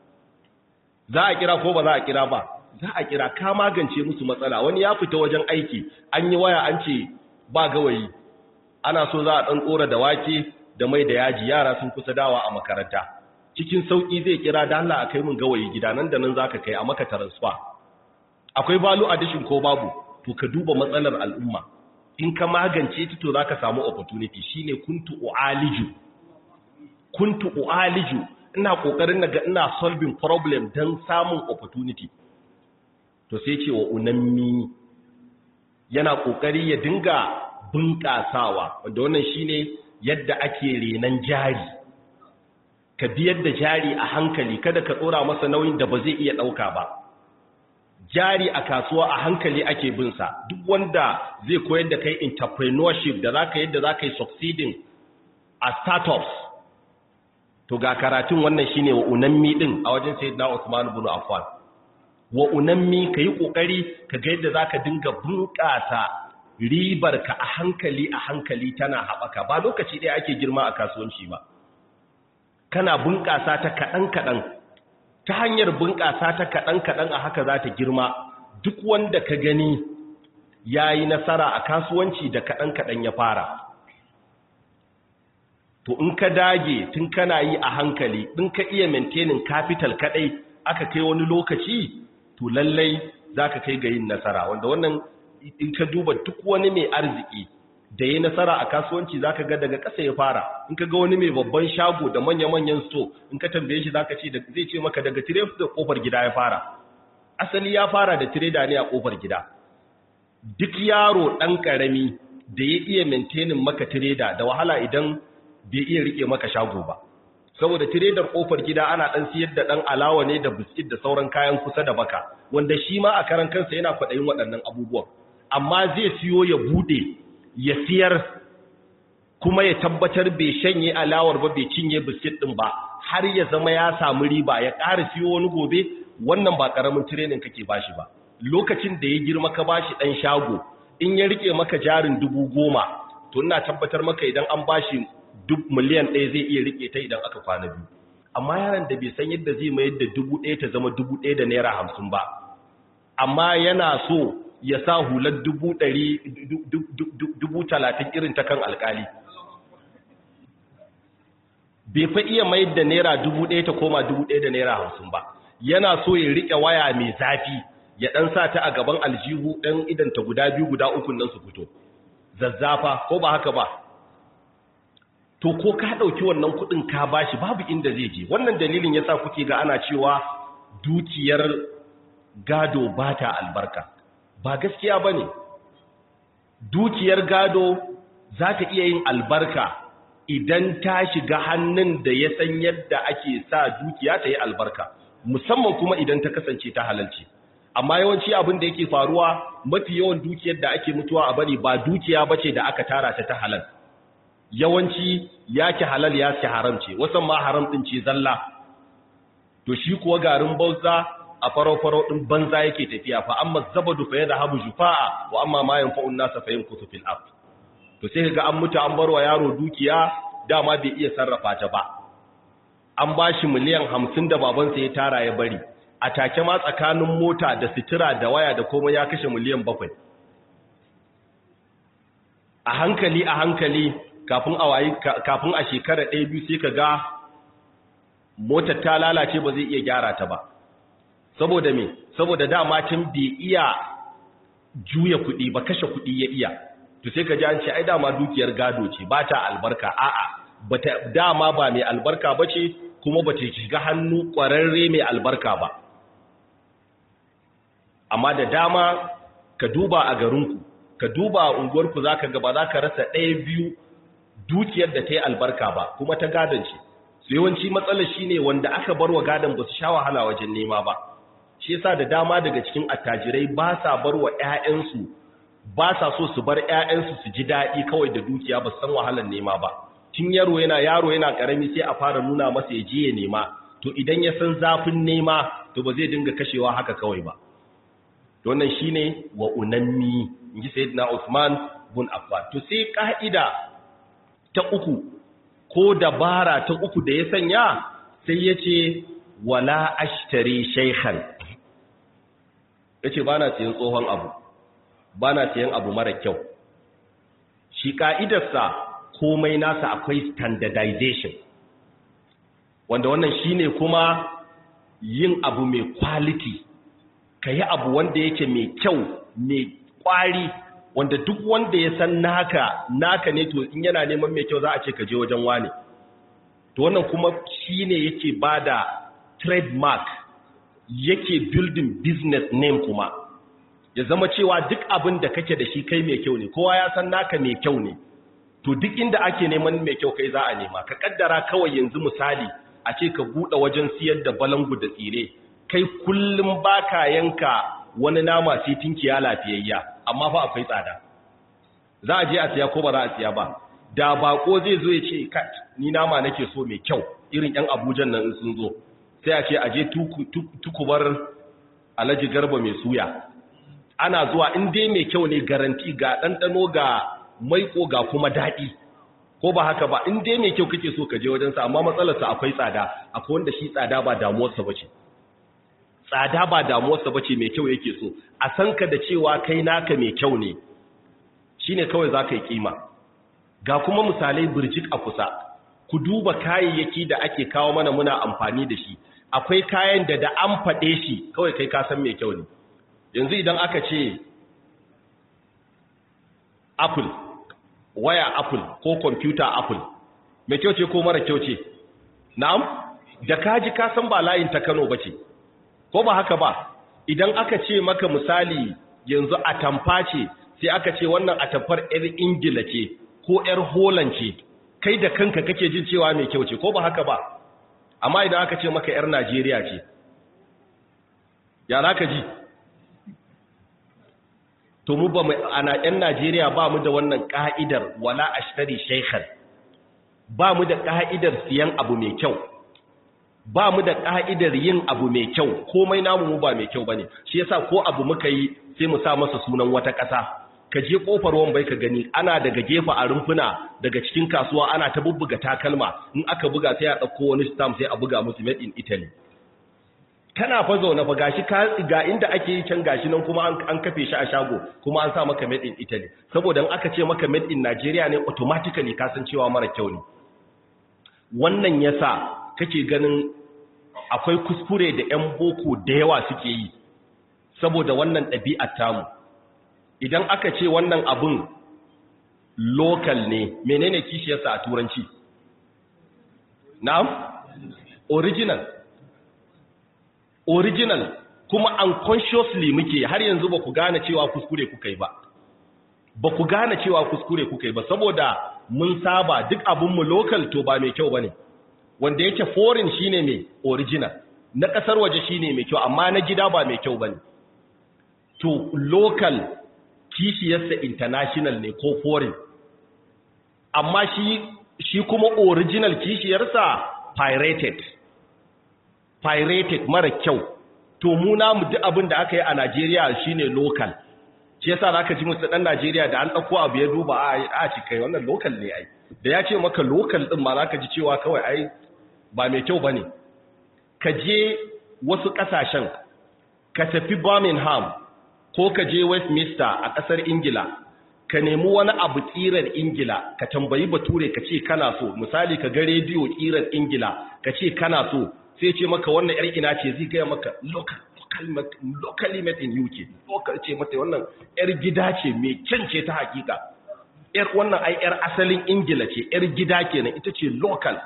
za a kira ko ba za a kira ba za a kira ka magance musu matsala wani ya fita wajen aiki an yi waya an ce ba gawayi ana so za a ɗan tsora da wake da mai da yaji yara sun kusa dawa a makaranta cikin sauƙi zai kira da Allah a kai min gawayi gida nan da nan za ka kai a maka transfer akwai value addition ko babu to ka duba matsalar al'umma in ka magance ta to zaka samu opportunity shine kuntu ualiju kuntu ualiju ina kokarin naga ina solving problem dan samun opportunity to sai ce wa unammi yana kokari ya dinga bunƙasawa wanda wannan shine yadda ake renan jari ka biyar da jari a hankali kada ka tsora masa nauyin da ba zai iya dauka ba jari a kasuwa a hankali ake bin sa duk wanda zai koyar da kai entrepreneurship da zaka yadda zaka yi succeeding a startups to ga karatun wannan shine wa unammi din a wajen sayyidina Usman ibn Affan wa unammi kai kokari ka ga yadda zaka dinga bunƙasa ribar ka a hankali a hankali tana haɓaka ba lokaci ɗaya ake girma a kasuwanci ba kana bunƙasa ta kaɗan kaɗan ta hanyar bunƙasa ta kaɗan-kaɗan a haka za ta girma duk wanda ka gani ya yi nasara a kasuwanci da kaɗan-kaɗan ya fara to in ka dage tun kana yi a hankali in ka iya maintaining capital kaɗai aka kai wani lokaci to lallai za ka kai ga yin nasara wanda wannan in ka duba duk wani mai arziki da ya nasara a kasuwanci zaka ga daga ƙasa ya fara in ka ga wani mai babban shago da manya-manyan sto in ka tambaye shi zaka ce zai ce maka daga tire da kofar gida ya fara asali ya fara da tireda ne a kofar gida duk yaro dan karami da ya iya maintaining maka tireda da wahala idan bai iya rike maka shago ba saboda tiredar kofar gida ana dan siyar da dan alawa ne da biskit da sauran kayan kusa da baka wanda shi ma a karan kansa yana kwaɗayin waɗannan abubuwan amma zai siyo ya bude ya siyar kuma ya tabbatar bai shanye alawar ba bai cinye biskit din ba har ya zama ya samu riba ya ƙara siyo wani gobe wannan ba ƙaramin training kake bashi ba lokacin da ya girma ka bashi ɗan shago in ya rike maka jarin dubu goma to ina tabbatar maka idan an bashi duk miliyan ɗaya zai iya rike ta idan aka kwana biyu amma yaron da bai san yadda zai mayar da dubu ɗaya ta zama dubu ɗaya da naira hamsin ba amma yana so ya sa hular dubu ɗari dubu talatin irin ta kan alkali bai fa iya mayar da naira dubu ɗaya ta koma dubu ɗaya da naira hamsin ba yana so ya riƙe waya mai zafi ya ɗan sa ta a gaban aljihu ɗan idanta guda biyu guda uku nan su fito zazzafa ko ba haka ba to ko ka ɗauki wannan kuɗin ka bashi babu inda zai je wannan dalilin yasa kuke ga ana cewa dukiyar gado ba ta albarka ba gaskiya ba ne dukiyar gado za ta iya yin albarka idan ta shiga hannun da ya san yadda ake sa dukiya ta yi albarka musamman kuma idan ta kasance ta halalci amma yawanci abin da yake faruwa mafi yawan dukiyar da ake mutuwa a bari ba dukiya bace da aka tara ta ta halal yawanci yake halal ya ci haram ce wasan ma haram din ce zalla to shi kuwa garin bauza a faro-faro din banza yake tafiya fa amma zabadu fa yadhhabu jufaa wa amma ma yanfa'u an-nasa fa yamkutu fil ard to sai ga an mutu an barwa yaro dukiya dama bai iya sarrafa ta ba an bashi miliyan 50 da babansa ya tara ya bari a take ma tsakanin mota da sitira da waya da komai ya kashe miliyan 7 a hankali a hankali kafin a wayi kafin a shekara ɗaya biyu sai ka ga motar ta lalace ba zai iya gyara ta ba saboda me saboda dama tun bai iya juya kuɗi ba kashe kuɗi ya iya to sai ka ji an ce ai dama dukiyar gado ce ba ta albarka a'a bata dama ba mai albarka ba ce kuma ba ta shiga hannu ƙwararre mai albarka ba amma da dama ka duba a garinku ka duba a unguwarku za ka gaba za ka rasa ɗaya biyu dukiyar da ta yi albarka ba kuma ta gadon ce su yawanci matsalar shi ne wanda aka bar wa gadon ba su sha wahala wajen nema ba shi yasa da dama daga cikin attajirai ba sa bar wa 'ya'yansu ba sa so su bar 'ya'yansu su ji daɗi kawai da dukiya ba su san wahalar nema ba tun yaro yana yaro yana karami sai a fara nuna masa ya je ya nema to idan ya san zafin nema to ba zai dinga kashewa haka kawai ba to wannan shine wa unammi inji sayyidina Uthman bin Affan to sai ka'ida ta uku ko dabara ta uku da ya sanya sai yace wala ashtari shaykhan yace bana siyan tsohon abu bana siyan abu mara kyau shi ka'idarsa komai nasa akwai standardization wanda wannan shine kuma yin abu mai quality ka yi abu wanda yake mai kyau mai kwari wanda duk wanda ya san naka naka ne to in yana neman mai kyau za a ce ka je wajen wane to wannan kuma shine yake bada trademark yake building business name kuma ya zama cewa duk abin da kake da shi kai mai kyau ne kowa ya san naka mai kyau ne to duk inda ake neman mai kyau kai za a nema ka kaddara kawai yanzu misali a ce ka buɗe wajen siyar da balangu da tsire kai kullum baka yanka wani nama sai tinkiya lafiyayya amma fa akwai tsada za a je a siya ko ba za a siya ba da bako zai zo ya ce kat ni nama nake so mai kyau irin yan abujan nan sun zo sai a ce a je tukubar alhaji garba mai suya ana zuwa in dai mai kyau ne garanti ga ɗanɗano ga maiko ga kuma daɗi ko ba haka ba in dai mai kyau kake so ka je wajensa amma matsalarsa akwai tsada akwai wanda shi tsada ba damuwarsa ba ce tsada ba damuwarsa ba ce mai kyau yake so a san ka da cewa kai naka mai kyau ne shi ne kawai za ka yi kima ga kuma misalai birjik a kusa ku duba kayayyaki da ake kawo mana muna amfani da shi akwai kayan da da an faɗe shi kawai kai ka san mai kyau ne yanzu idan aka ce apple waya apple ko computer apple mai kyau ce ko mara kyau ce na'am da kaji ka san ba layin ta Kano bace ko ba haka ba idan aka ce maka misali yanzu atamfa ce sai aka ce wannan atamfar yar ingila ce ko yar holland ce kai da kanka kake jin cewa mai kyau ce ko ba haka ba amma idan aka ce maka yar najeriya ce ya za ka ji to mu ba ana yan najeriya ba mu da wannan ka'idar wala ashtari shaykhan ba mu da ka'idar siyan abu mai kyau ba mu da ƙa'idar yin abu mai kyau komai namu mu ba mai kyau ba ne shi yasa ko abu muka yi sai mu sa masa sunan wata ƙasa ka je ƙofar ruwan bai ka gani ana daga gefe a rumfuna daga cikin kasuwa ana ta bubbuga takalma in aka buga sai a ɗauko wani stamp sai a buga musu made in italy kana fa zaune fa gashi ka ga inda ake yi can gashi nan kuma an kafe shi a shago kuma an sa maka made in italy saboda in aka ce maka made in nigeria ne automatically ka san cewa mara kyau ne wannan yasa kake ganin akwai kuskure da 'yan boko da yawa suke yi saboda wannan ɗabi'ar tamu idan aka ce wannan abin local ne menene kishiyarsa a turanci na'am original original kuma unconsciously muke har yanzu ba ku gane cewa kuskure kuka yi ba ba ku gane cewa kuskure kuka yi ba saboda mun saba duk abinmu local to ba mai kyau ba ne wanda yake foreign shine mai original na ƙasar waje shine mai kyau amma na gida ba mai kyau ba ne to local kishiyarsa international ne ko foreign amma shi shi kuma original kishiyarsa pirated pirated mara kyau to mu namu duk abin da aka yi a Najeriya shine local shi yasa zaka ji musu dan Najeriya da an dauko abu ya duba a a ci kai wannan local ne ai da ya ce maka local din ma zaka ji cewa kawai ai ba mai kyau bane ka je wasu kasashen ka tafi Birmingham ko ka je Westminster a kasar Ingila ka nemi wani abu tsirar Ingila ka tambayi bature ka ce kana so misali ka ga rediyo tsirar Ingila ka ce kana so sai ce maka wannan yar ina ce zai gaya maka local locally made in UK local ce mata wannan yar gida ce mai kyan ce ta hakika yar wannan ai yar asalin Ingila ce yar gida kenan ita ce local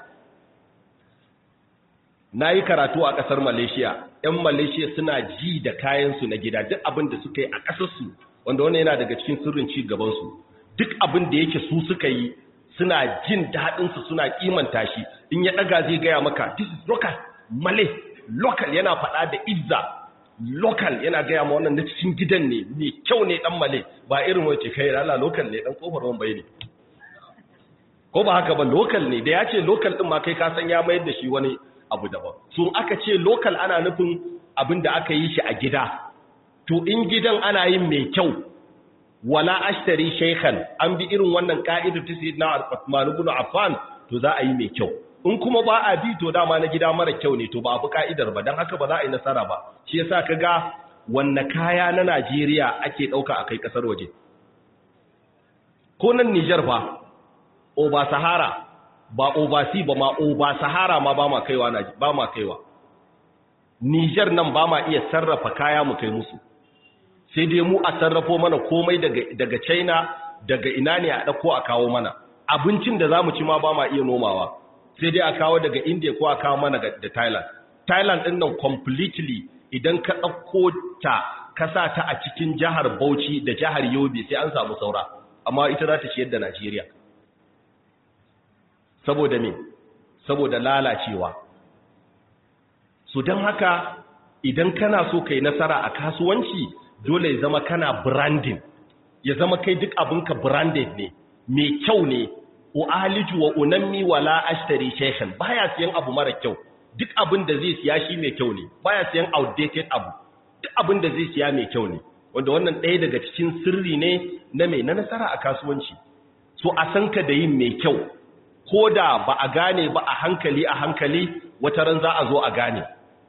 nayi karatu a kasar Malaysia yan Malaysia suna ji da kayan su na gida duk abin da suka yi a kasar su wanda wannan yana daga cikin sirrin ci gaban su duk abin da yake su suka yi suna jin daɗin su suna kimanta shi in ya daga zai gaya maka this is local male local yana faɗa da izza local yana gaya ma wannan na cikin gidan ne mai kyau ne dan male ba irin wace kai rala local ne dan kofar wan bai ne ko ba haka ba local ne da ya ce local din ma kai ka san ya mayar da shi wani abu daban so aka ce local ana nufin abin da aka yi shi a gida to in gidan ana yin mai kyau wala ashtari shaykhan an bi irin wannan ka'idar ta sayyidina Uthman ibn Affan to za a yi mai kyau in kuma ba a bi to dama na gida mara kyau ne to ba abu ka'idar ba don haka ba za a yi nasara ba shi yasa ka ga wanne kaya na Najeriya ake ɗauka a kai ƙasar waje ko nan Nijar ba oba sahara ba obasi ba ma oba sahara ma ba ma kaiwa ba ma kaiwa Nijar nan ba ma iya sarrafa kaya mu kai musu sai dai mu a sarrafo mana komai daga daga China daga ina ne a ɗauko a kawo mana abincin da za mu ci ma ba ma iya nomawa sai dai a kawo daga india ko a kawo mana da thailand thailand din nan completely idan ka ɗauko ta ka sa ta a cikin jihar bauchi da jihar yobe sai an samu saura amma ita za ta ciyar da najeriya saboda me saboda lalacewa su don haka idan kana so kai nasara a kasuwanci dole ya zama kana branding ya zama kai duk abinka branded ne mai kyau ne u'aliju wa unammi wala ashtari shaykhan baya siyan abu mara kyau duk abin da zai siya shi mai kyau ne baya siyan outdated abu duk abin da zai siya mai kyau ne wanda wannan ɗaya daga cikin sirri ne na mai na nasara a kasuwanci so a san ka da yin mai kyau ko da ba a gane ba a hankali a hankali wata ran za a zo a gane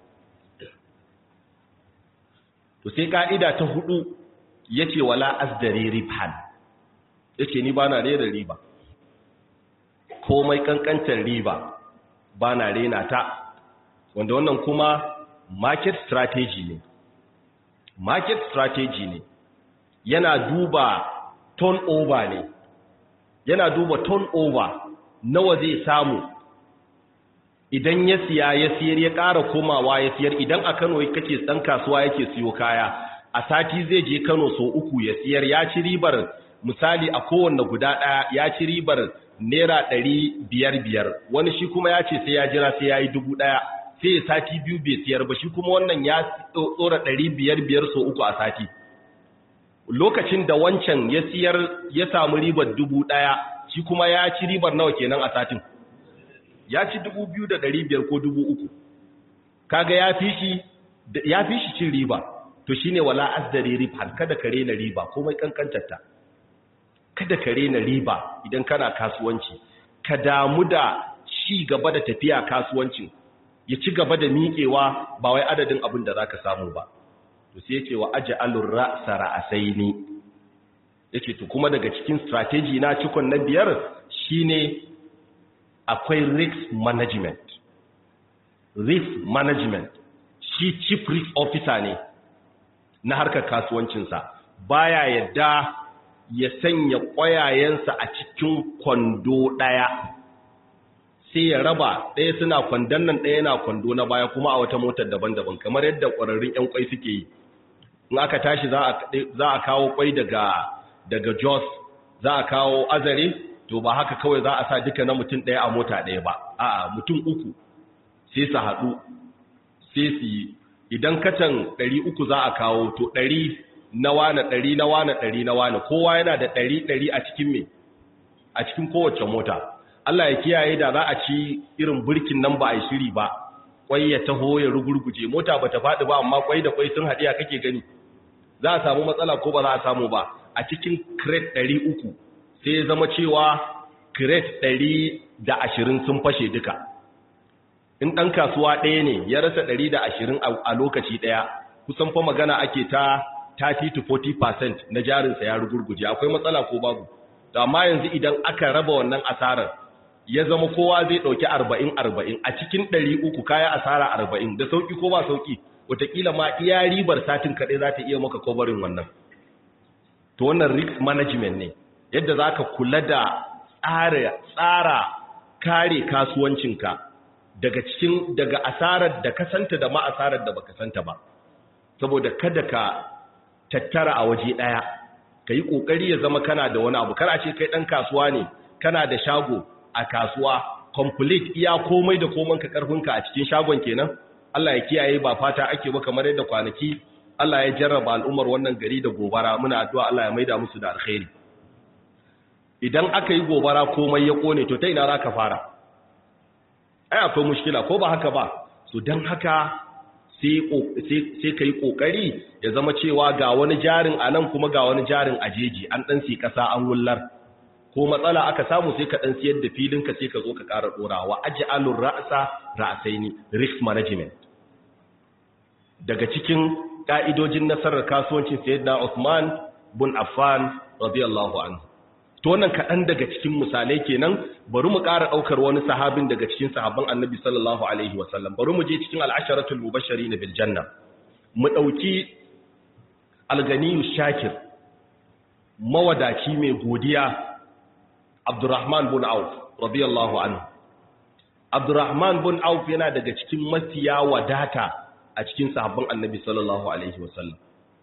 to sai ka'ida ta hudu yace wala asdari ribhan yace ni bana rera riba komai kankantar riba ba na rena ta wanda wannan kuma market strategy ne market strategy ne yana duba turnover ne yana duba turnover nawa zai samu idan ya siya ya siyar ya ƙara komawa ya siyar idan a Kano kace dan kasuwa yake siyo kaya a sati zai je Kano so uku ya siyar ya ci ribar misali a kowanne guda ɗaya ya ci ribar naira ɗari biyar biyar wani shi kuma ya ce sai ya jira sai ya yi dubu ɗaya sai ya sati biyu bai siyar ba shi kuma wannan ya tsora ɗari biyar biyar so uku a sati lokacin da wancan ya siyar ya samu ribar dubu ɗaya shi kuma ya ci ribar nawa kenan a satin ya ci dubu biyu da ɗari biyar ko dubu uku kaga ya fi shi ya fi shi cin riba to shine wala azdari ribhan kada ka rena riba komai kankantarta kada ka rena riba idan kana kasuwanci ka damu da ci gaba da tafiya kasuwancin ya ci gaba da miƙewa ba wai adadin abin da zaka samu ba to sai yace wa aj'alur ra'sa ra'asaini yace to kuma daga cikin strategy na cikon na biyar shine akwai risk management risk management shi chief risk officer ne na harkar kasuwancinsa baya yadda ya sanya ƙwayayensa a cikin kwando ɗaya sai ya raba ɗaya suna kwandon nan ɗaya na kwando na baya kuma a wata motar daban-daban kamar yadda ƙwararrun 'yan ƙwai suke yi in aka tashi za a kawo ƙwai daga daga jos za a kawo azare to ba haka kawai za a sa duka na mutum ɗaya a mota ɗaya ba a'a mutum uku sai su haɗu sai su yi idan katan ɗari uku za a kawo to ɗari na wane ɗari na wane ɗari na wane kowa yana da ɗari ɗari a cikin me a cikin kowace mota Allah ya kiyaye da za a ci irin birkin nan ba a yi shiri ba kwai ya taho ya rugurguje mota ba ta faɗi ba amma kwai da kwai sun haɗiya kake gani za a samu matsala ko ba za a samu ba a cikin crate ɗari uku sai ya zama cewa crate ɗari da ashirin sun fashe duka in ɗan kasuwa ɗaya ne ya rasa ɗari da ashirin a lokaci ɗaya kusan fa magana ake ta 30 to 40% na jarinsa ya rugurguje akwai matsala ko babu amma yanzu idan aka raba wannan asarar ya zama kowa zai ɗauki arba'in arba'in a cikin ɗari uku kaya asara arba'in da sauƙi ko ba sauƙi wataƙila ma iya ribar satin kaɗai za ta iya maka kobarin wannan to wannan risk management ne yadda za ka kula da tsara kare kasuwancinka daga cikin daga asarar da ka santa da ma asarar da baka santa ba saboda kada ka tattara a waje ɗaya ka yi ƙoƙari ya zama kana da wani abu kar a ce kai ɗan kasuwa ne kana da shago a kasuwa complete iya komai da koman ka karfinka a cikin shagon kenan Allah ya kiyaye ba fata ake ba kamar yadda kwanaki Allah ya jarraba al'ummar wannan gari da gobara muna addu'a Allah ya maida musu da alkhairi idan aka yi gobara komai ya kone to ta ina za ka fara ai akwai mushkila ko ba haka ba so don haka sai ka yi ƙoƙari ya zama cewa ga wani jarin a nan kuma ga wani jarin a jeji an ɗan si ƙasa an wullar ko matsala aka samu sai ka ɗan siyar da filinka sai ka zo ka ƙara ɗorawa aji alun ra'asa ra'asaini risk management daga cikin ƙa'idojin nasarar kasuwancin sayyidina Usman bin Affan radiyallahu anhu to wannan kaɗan daga cikin misalai kenan bari mu ƙara ɗaukar wani sahabin daga cikin sahabban annabi sallallahu alaihi wasallam bari mu je cikin al'asharatul mubashari na biljanna mu ɗauki alganiyu shakir mawadaci mai godiya abdurrahman bin auf radiyallahu anhu abdurrahman bin auf yana daga cikin mafiya wadata a cikin sahabban annabi sallallahu alaihi wasallam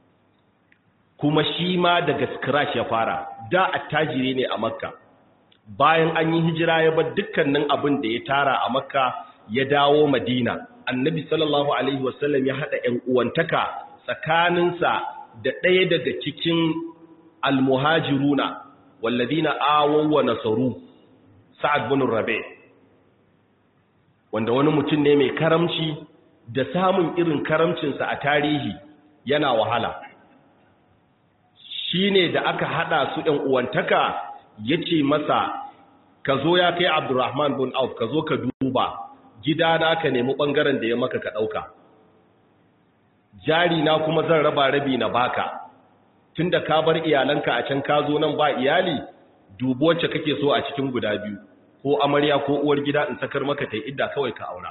kuma shi ma daga scratch ya fara da attajiri ne a makka bayan an yi hijira ya bar dukkanin abin da ya tara a makka ya dawo madina annabi sallallahu alaihi wasallam ya hada ƴan uwantaka tsakaninsa da ɗaya daga cikin almuhajiruna walladina awaw wa nasaru sa'ad bin rabi wanda wani mutum ne mai karamci da samun irin karamcinsa a tarihi yana wahala shi ne da aka hada su ɗan uwantaka ya ce masa ka zo ya kai abdurrahman bin auf ka zo ka duba gidana ka nemi ɓangaren da ya maka ka ɗauka jari na kuma zan raba rabi na baka tun da ka bar iyalanka a can ka zo nan ba iyali dubu wacce kake so a cikin guda biyu ko amarya ko uwar gida in sakar maka ta idda kawai ka aura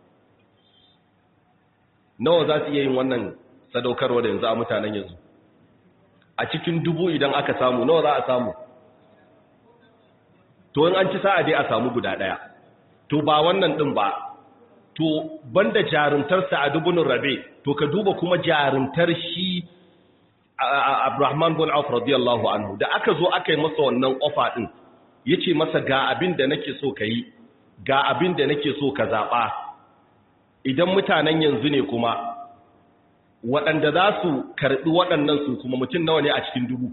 nawa za su iya yin wannan sadaukarwa da yanzu a mutanen yanzu a cikin dubu idan aka samu nawa za a samu to in an ci sa'a dai a samu guda ɗaya to ba wannan ɗin ba to banda jarumtarsa a dubunin rabe to ka duba kuma jarumtar shi Abrahman bin Auf radiyallahu anhu da aka zo aka yi masa wannan ofa ɗin yace masa ga abin da nake so ka yi ga abin da nake so ka zaɓa idan mutanen yanzu ne kuma waɗanda za su karɓi waɗannan su kuma mutum nawa ne a cikin dubu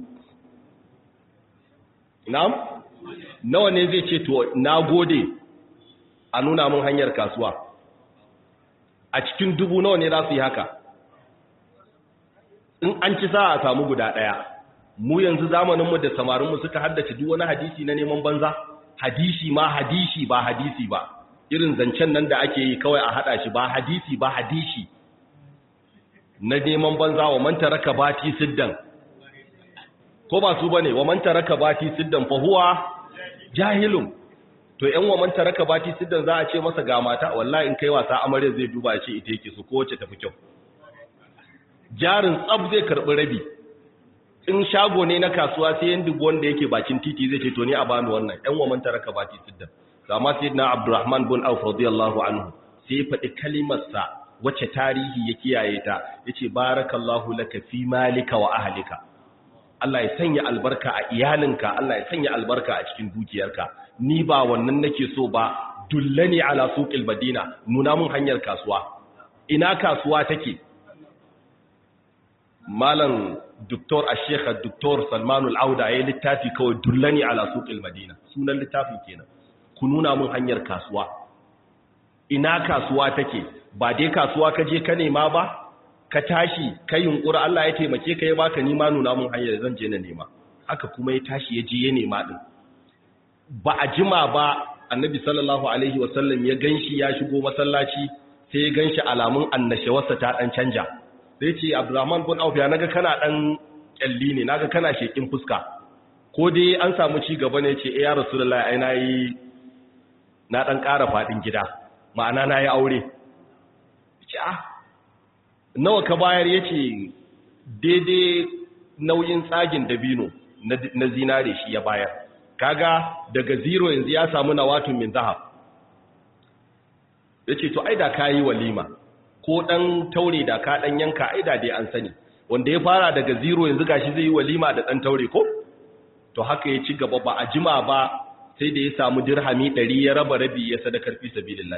na'am nawa ne zai ce to na gode a nuna mun hanyar kasuwa a cikin dubu nawa ne za su yi haka in an ci sa a samu guda ɗaya mu yanzu zamaninmu da samarinmu suka haddace duk wani hadisi na neman banza hadisi ma hadisi ba hadisi ba irin zancen nan da ake yi kawai a haɗa shi ba hadisi ba hadisi na neman banza wa man taraka bati siddan ko ba su bane wa man taraka bati siddan fa huwa jahilun to yan wa man taraka bati siddan za a ce masa ga mata wallahi in kai wasa amarya zai duba ce ita yake su ko wacce tafi kyau jarin tsab zai karɓi rabi in shago ne na kasuwa sai yan dubu wanda yake bakin titi zai ce to ni a bani wannan yan wa manta raka bati sidda amma sai na abdurrahman bin auf radiyallahu anhu sai ya faɗi kalimarsa wacce tarihi ya kiyaye ta yace barakallahu laka fi malika wa ahlika Allah ya sanya albarka a iyalinka Allah ya sanya albarka a cikin dukiyarka ni ba wannan nake so ba dullani ala suqil madina nuna mun hanyar kasuwa ina kasuwa take malam doktor ashekha doktor salman al'auda ya littafi kawai dullani ala suqil madina sunan littafin kenan ku nuna mun hanyar kasuwa ina kasuwa take ba dai kasuwa ka je ka nema ba ka tashi ka yunkura Allah ya taimake ka ya baka nima nuna mun hanyar zan je na nema haka kuma ya tashi ya je ya nema din ba a jima ba annabi sallallahu alaihi wasallam ya ganshi ya shigo masallaci sai ya ganshi alamun annashawarsa ta dan canja sai ce abdurrahman bin auf ya naga kana dan kyalli ne naga kana shekin fuska ko dai an samu ci gaba ne ce eh ya rasulullahi ai nayi na dan ƙara fadin gida ma'ana nayi aure ce ah nawa ka bayar yace daidai nauyin tsagin dabino na zinare shi ya bayar kaga daga zero yanzu ya samu nawatun min zahab yace to ai da kayi walima ko dan taure da ka dan yanka aida dai an sani wanda ya fara daga zero yanzu gashi zai yi walima da dan taure ko to haka ya ci gaba ba a jima ba sai da ya samu dirhami 100 ya raba rabi ya sadakar fi sabilillah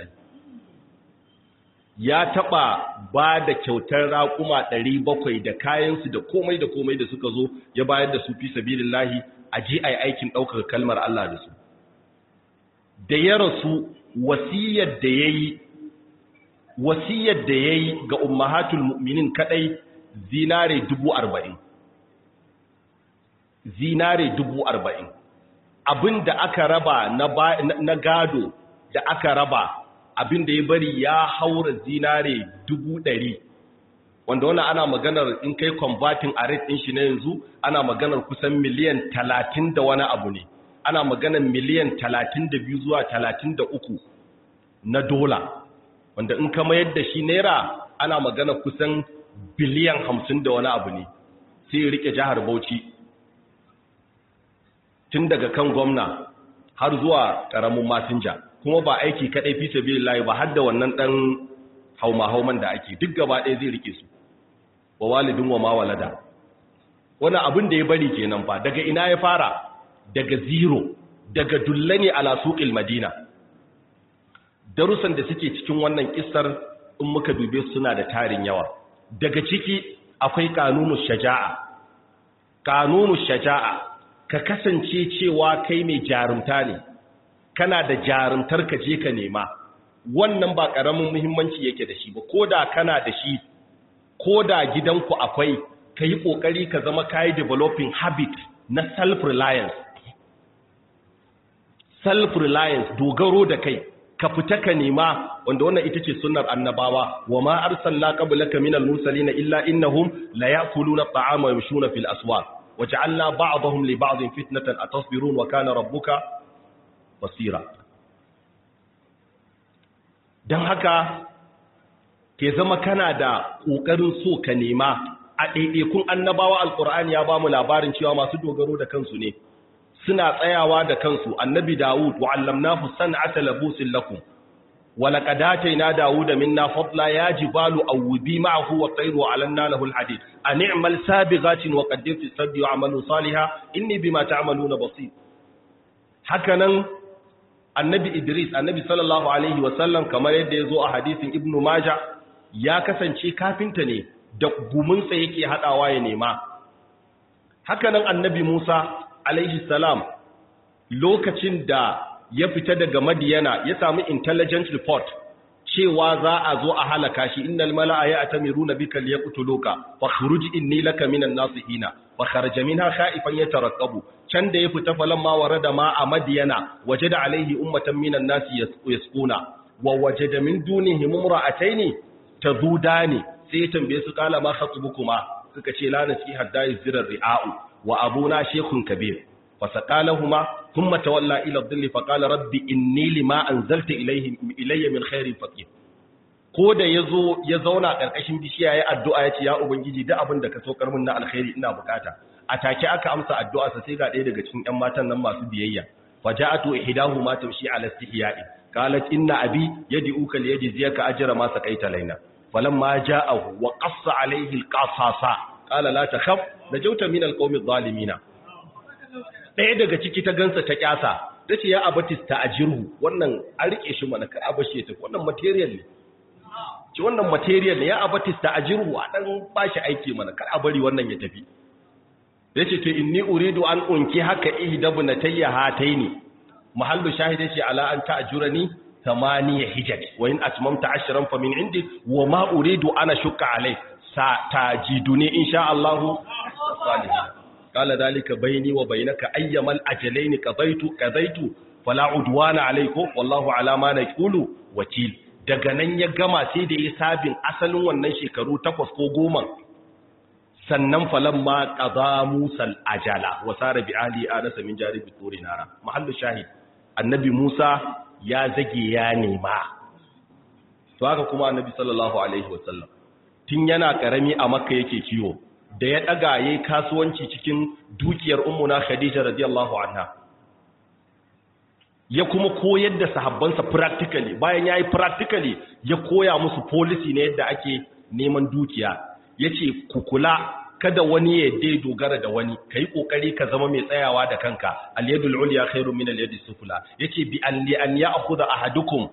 ya taba ba da kyautar raƙuma 700 da kayansu da komai da komai da suka zo ya bayar da su fi sabilillah a ji ai aikin daukar kalmar Allah da su da ya rasu wasiyar da yayi wasiyar da ya yi ga ummahatul mu'minin kadai zinare dubu arba'in zinare dubu arba'in abin da aka raba na gado da aka raba abin da ya bari ya haura zinare dubu ɗari wanda wani ana maganar in kai converting a rate ɗin shi na yanzu ana maganar kusan miliyan talatin da wani abu ne ana maganar miliyan talatin da biyu zuwa talatin da uku na dola wanda in ka mayar da shi naira ana magana kusan biliyan hamsin da wani abu ne sai ya rike jihar bauchi tun daga kan gwamna har zuwa ƙaramin masinja kuma ba aiki kaɗai fi sabi layi ba har da wannan ɗan hauma-hauman da ake duk gaba ɗaya zai rike su wa walidin wa mawalada wani abin da ya bari kenan fa daga ina ya fara daga zero daga dullani ala suqil madina darussan da suke cikin wannan kissar in muka dube suna da tarin yawa daga ciki akwai kanunu shaja'a kanunu shaja'a ka kasance cewa kai mai jarumta ne kana da jarumtar ka je ka nema wannan ba karamin muhimmanci yake da shi ba koda kana da shi koda gidanku akwai ka yi kokari ka zama kai developing habit na self reliance self reliance dogaro da kai ka fita ka nema wanda wannan ita ce sunnar annabawa wa ma arsalna qablaka minal mursalin illa innahum la ya'kuluna at'ama wa yamshuna fil aswaq waja'alna ba'dahum li ba'din fitnatan atasbirun wa kana rabbuka basira dan haka ke zama kana da kokarin so ka nema a ɗaiɗaikun annabawa alqur'ani ya bamu labarin cewa masu dogaro da kansu ne suna tsayawa da kansu annabi Dawud wa allamnahu san'ata labusin lakum wa laqad atayna Dawuda minna fadla ya jibalu awbi ma'ahu wa tayru 'alanna lahu alhadid an i'mal sabighatin wa qaddir fi sabbi wa 'amalu salihah inni bima ta'maluna basir hakanan annabi Idris annabi sallallahu alaihi wa sallam kamar yadda yazo a hadisin Ibn Majah ya kasance kafinta ne da gumunsa yake hadawa ya nema hakanan annabi Musa alaihi salam lokacin da ya fita daga madiyana ya samu intelligence report cewa za a zo a halaka shi innal mala'a ya'tamiruna bika liyaqtuluka fakhruj inni laka minan nasihina fa kharaja minha khaifan yatarqabu can da ya fita falamma warada ma a madiyana wajada alaihi ummatan minan nasi yasquna wa wajada min dunihim imra'ataini tazudani sai ya tambaye su kala ma khatubukuma suka ce la nasiha dai zirar ri'a'u wa abuna shekun kabir fasaqalahuma thumma tawalla ila dhilli faqala rabbi inni lima anzalta ilayhi ilayya min khairin faqir ko da ya zo ya zauna ƙarƙashin bishiya ya addu'a ya ce ya ubangiji duk abin da ka so karmin na alkhairi ina bukata a take aka amsa addu'a sa sai ga ɗaya daga cikin ƴan matan nan masu biyayya faja'atu ihdahu ma tamshi ala istihya'i qalat inna abi yad'uka li yajziyaka ajra ma saqaita laina falamma ja'ahu wa qassa alayhi alqasasa qala la takhaf najawta min alqawmi adh-dhalimin ɗaya daga ciki ta gansa ta kyasa tace ya abatis ta ajirhu wannan an rike shi mana kar abashi ta wannan material ne ci wannan material ne ya abatis ta ajirhu a dan bashi aiki mana kar a bari wannan ya tafi yace to inni uridu an unki haka ihdabnatayya hataini mahallu shahid yace ala an ta'jurani thamaniya hijaj wa in atmamta ashran fa min indi wa ma uridu ana shukka alai sa tajiduni insha Allah salihin qala dalika bayni wa bainaka ayyamal ajalain qadaitu qadaitu fala udwana alaykum wallahu ala ma naqulu wakil daga nan ya gama sai da ya sabin asalin wannan shekaru takwas ko goma sannan falan ma ƙaza musal ajala wa sara bi ali anasa min jaribi turi nara mahallu shahid annabi musa ya zage ya nema to haka kuma annabi sallallahu alaihi wasallam tun yana karami a makka yake kiwo da ya daga yayi kasuwanci cikin dukiyar ummuna khadija radiyallahu anha ya kuma koyar da sahabbansa practically bayan yayi practically ya koya musu policy ne yadda ake neman dukiya yace ku kula kada wani ya dai dogara da wani kai kokari ka zama mai tsayawa da kanka al-yadul ulya khairu min al-yadis sufla yace bi an li an ya'khudha ahadukum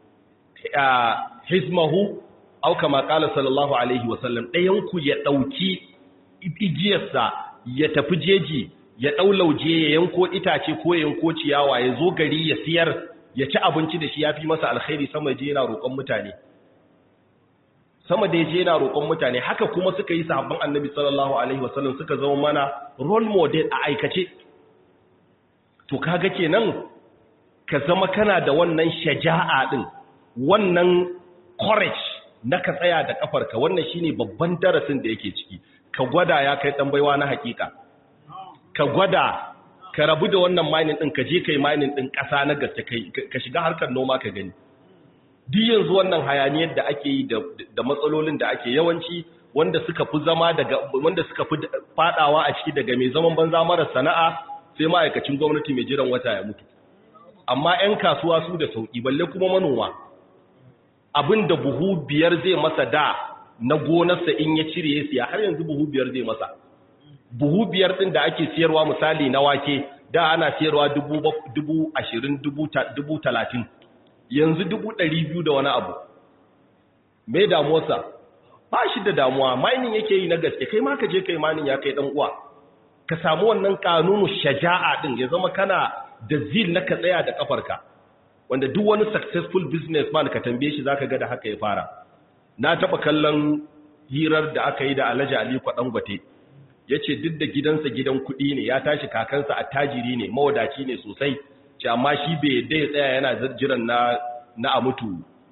hizmahu aw kama qala sallallahu alaihi wa sallam dayan ku ya dauki igiyarsa ya tafi jeji ya ɗau lauje ya yanko itace ko ya yanko ciyawa ya zo gari ya siyar ya ci abinci da shi ya fi masa alkhairi sama je yana roƙon mutane sama da je yana roƙon mutane haka kuma suka yi sahabban annabi sallallahu alaihi wasallam suka zama mana role model a aikace to kaga kenan ka zama kana da wannan shaja'a din wannan courage na ka tsaya da kafarka wannan shine babban darasin da yake ciki ka gwada ya kai dan baiwa na hakika ka gwada ka rabu da wannan mining din ka je kai mining din ƙasa na gaske kai ka shiga harkar noma ka gani duk yanzu wannan hayaniyar da ake yi da matsalolin da ake yawanci wanda suka fi zama daga wanda suka fi fadawa a ciki daga mai zaman banza mara sana'a sai ma'aikacin gwamnati mai jiran wata ya mutu amma 'yan kasuwa su da sauki balle kuma manoma abin da buhu biyar zai masa da na gonarsa in ya cire ya siya har yanzu buhu biyar zai masa buhu biyar ɗin da ake siyarwa misali na wake da ana siyarwa dubu ashirin dubu talatin yanzu dubu ɗari biyu da wani abu mai damuwarsa ba shi da damuwa mining yake yi na gaske kai ma ka je kai mining ya kai ɗan uwa ka samu wannan kanunu shaja'a ɗin ya zama kana da zil na ka tsaya da kafarka wanda duk wani successful businessman ka tambaye shi zaka ga da haka ya fara na taɓa kallon hirar da aka yi da Alhaji Ali Kwaɗangwate ya ce duk da gidansa gidan kuɗi ne ya tashi kakansa a tajiri ne mawadaci ne sosai ce amma shi bai yadda ya tsaya yana jiran na na a mutu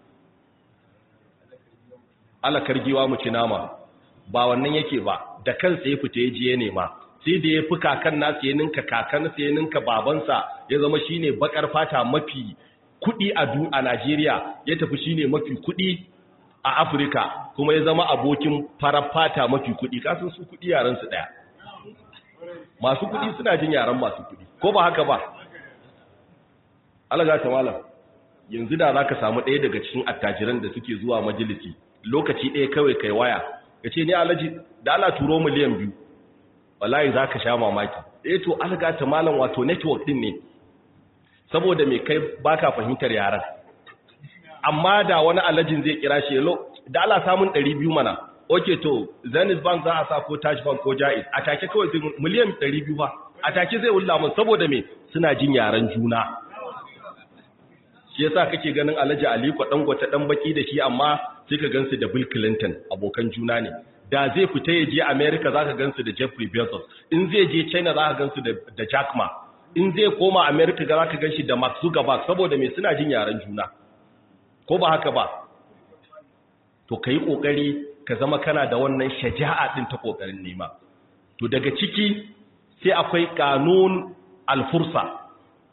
alakar giwa mu ci nama ba wannan yake ba da kansa ya fita ya je ya nema sai da ya fi kakan nasa ya ninka kakansa ya ninka babansa ya zama shine bakar fata mafi kuɗi a a Najeriya ya tafi shine mafi kuɗi a Afirka kuma ya zama abokin farar fata mafi kuɗi kasan su kuɗi yaran su ɗaya masu kuɗi suna jin yaran masu kuɗi ko ba haka ba alaga ta malam yanzu da za ka samu ɗaya daga cikin attajiran da suke zuwa majalisi lokaci ɗaya kawai kai waya ka ce ni alaji da ala turo miliyan biyu wallahi za ka sha mamaki ɗaya to alaga ta malam wato network ɗin ne saboda mai kai baka fahimtar yaran amma da wani alajin zai kira shi yalo da ala samun 200 mana okay to zenith bank za a sa ko taj bank ko jaiz a take kawai sai miliyan 200 ba a take zai wulla mun saboda me suna jin yaran juna shi yasa kake ganin alhaji aliko dangote dan baki da shi amma sai ka gansu da bill clinton abokan juna ne da zai fita ya je america zaka gansu da jeffrey bezos in zai je china zaka gansu da da jack ma in zai koma america ga zaka ganshi da mark zuckerberg saboda me suna jin yaran juna ko ba haka ba to ka yi ƙoƙari ka zama kana da wannan shaja'a ɗin ta ƙoƙarin nema to daga ciki sai akwai ƙanun alfursa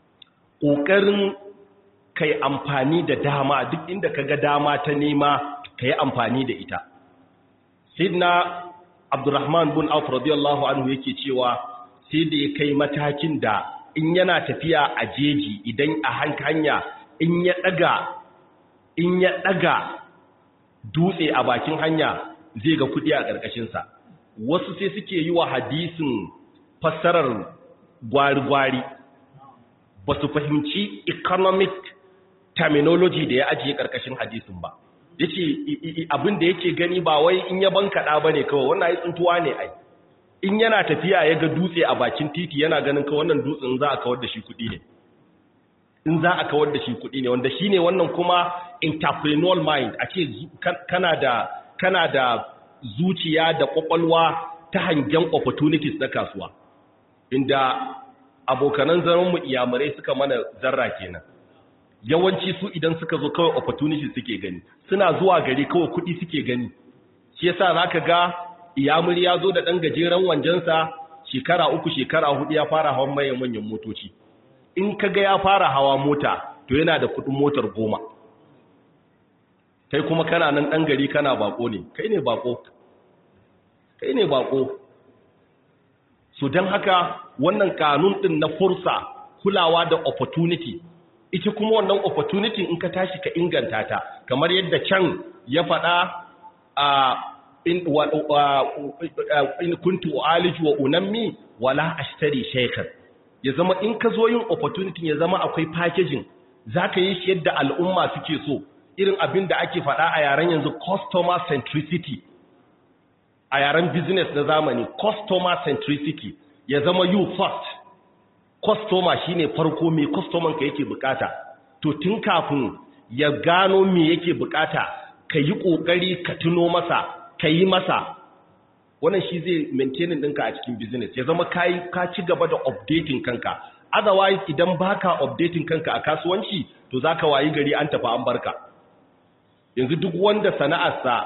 ƙoƙarin kai amfani da dama duk inda ka ga dama ta nema ka yi amfani da ita sidna abdurrahman bin auf radiyallahu anhu yake cewa sai da ya kai matakin da in yana tafiya a jeji idan a hanya in ya daga in ya daga dutse a bakin hanya zai ga kudi a ƙarƙashinsa wasu sai suke yi wa hadisin fassarar gwari-gwari ba su fahimci economic terminology da ya ajiye ƙarƙashin hadisin ba ya ce abin da yake gani ba wai in ya bankaɗa ba ne kawai wannan ya tsuntuwa ne ai in yana tafiya ya ga dutse a bakin titi yana ganin kawai wannan dutsen za a kawar da shi kuɗi ne in za a kawar da shi kuɗi ne wanda shi ne wannan kuma entrepreneurial mind a ce kana da kana da zuciya da kwakwalwa ta hangen opportunities na kasuwa inda abokanan zaman mu iyamurai suka mana zarra kenan yawanci su idan suka zo kawai opportunities suke gani suna zuwa gari kawai kuɗi suke gani shi yasa zaka ga iyamuri ya zo da ɗan gajeren wanjansa shekara uku shekara hudu ya fara hawan manyan manyan motoci in ka ga ya fara hawa mota to yana da kuɗin motar goma kai kuma kana nan ɗan gari kana bako ne kai ne bako kai ne bako so don haka wannan kanun ɗin na fursa kulawa da opportunity ita kuma wannan opportunity in ka tashi ka inganta ta kamar yadda can ya faɗa a in, in kuntu aliju wa unammi wala ashtari shaykhan ya zama in ka zo yin opportunity ya zama akwai packaging zaka yi shi yadda al'umma suke so irin abin da ake faɗa a yaren yanzu customer centricity a yaren business na zamani customer centricity ya zama you first customer shine farko me customer ka yake bukata to tun kafin ya gano me yake bukata ka yi kokari ka tuno masa ka yi masa wannan shi zai maintaining ɗinka a cikin business ya zama kai ka ci gaba da updating kanka otherwise idan baka updating kanka a kasuwanci to zaka wayi gari an tafi an barka yanzu duk wanda sana'arsa